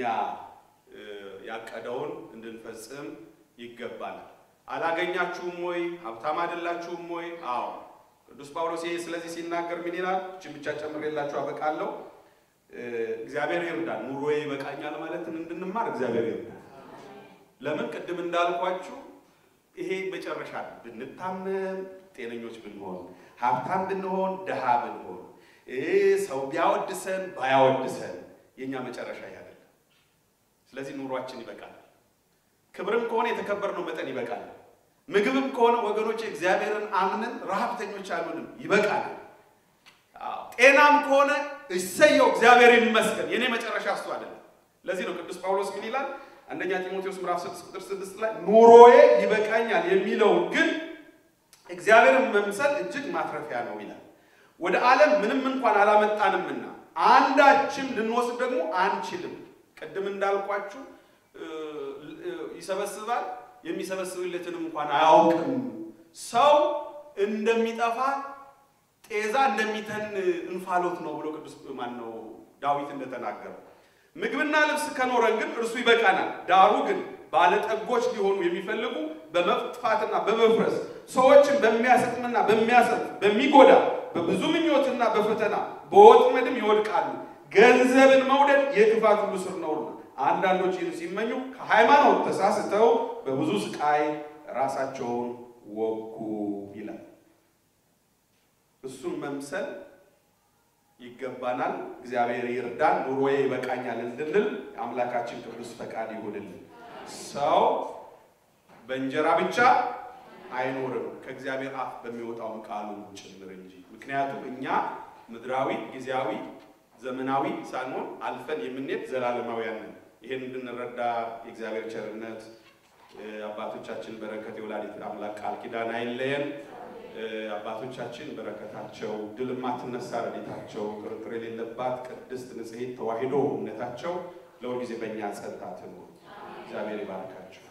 ያቀደውን እንድንፈጽም ይገባል። አላገኛችሁም ወይ? ሀብታም አይደላችሁም ወይ? አዎ። ቅዱስ ጳውሎስ ይሄ ስለዚህ ሲናገር ምን ይላል? እችን ብቻ ጨምሬላችሁ አበቃለሁ። እግዚአብሔር ይርዳል። ኑሮዬ ይበቃኛል ማለትን እንድንማር እግዚአብሔር ይርዳል። ለምን ቅድም እንዳልኳችሁ ይሄ መጨረሻ ብንታመም ጤነኞች ብንሆን ሀብታም ብንሆን ድሃ ብንሆን ሰው ቢያወድሰን ባያወድሰን የእኛ መጨረሻ ያደለ። ስለዚህ ኑሯችን ይበቃል። ክብርም ከሆነ የተከበርነው መጠን ይበቃል። ምግብም ከሆነ ወገኖች እግዚአብሔርን አምነን ረሃብተኞች አልሆንም፣ ይበቃል። ጤናም ከሆነ እሰየው እግዚአብሔር ይመስገን። የኔ መጨረሻ እሱ አይደለም። ለዚህ ነው ቅዱስ ጳውሎስ ምን ይላል? አንደኛ ጢሞቴዎስ ምዕራፍ 6 ቁጥር 6 ላይ ኑሮዬ ይበቃኛል የሚለውን ግን እግዚአብሔርን መምሰል እጅግ ማትረፊያ ነው ይላል። ወደ ዓለም ምንም እንኳን አላመጣንምና አንዳችም ልንወስድ ደግሞ አንችልም። ቅድም እንዳልኳችሁ ይሰበስባል፣ የሚሰበስብለትንም እንኳን አያውቅም። ሰው እንደሚጠፋ ጤዛ እንደሚተን እንፋሎት ነው ብሎ ቅዱስ ማን ነው ዳዊት እንደተናገረው። ምግብና ልብስ ከኖረን ግን እርሱ ይበቃናል። ዳሩ ግን ባለጠጎች ሊሆኑ የሚፈልጉ በመጥፋትና በመፍረስ ሰዎችን በሚያሰጥምና በሚያሰጥ በሚጎዳ በብዙ ምኞትና በፈተና በወጥመድም ይወድቃሉ። ገንዘብን መውደድ የክፋት ሁሉ ስር ነውና አንዳንዶች ይህን ሲመኙ ከሃይማኖት ተሳስተው በብዙ ስቃይ ራሳቸውን ወጉ ይላል። እሱን መምሰል ይገባናል። እግዚአብሔር ይርዳን። ኑሮዬ ይበቃኛል እንድንል የአምላካችን ቅዱስ ፈቃድ ይሁንልን። ሰው በእንጀራ ብቻ አይኖርም ከእግዚአብሔር አፍ በሚወጣውን ቃሉ ጭምር እንጂ። ምክንያቱም እኛ ምድራዊ፣ ጊዜያዊ፣ ዘመናዊ ሳንሆን አልፈን የምንሄድ ዘላለማውያን ነን። ይህን እንድንረዳ የእግዚአብሔር ቸርነት አባቶቻችን በረከት የወላዲት አምላክ ቃል ኪዳን አይለየን። አባቶቻችን በረከታቸው ድል የማትነሳ ረድኤታቸው ጥርጥር የሌለባት ቅድስት ንጽሕት ተዋሕዶ እምነታቸው ለሁል ጊዜ በእኛ ጸንታ ትኑር። እግዚአብሔር ይባርካቸው።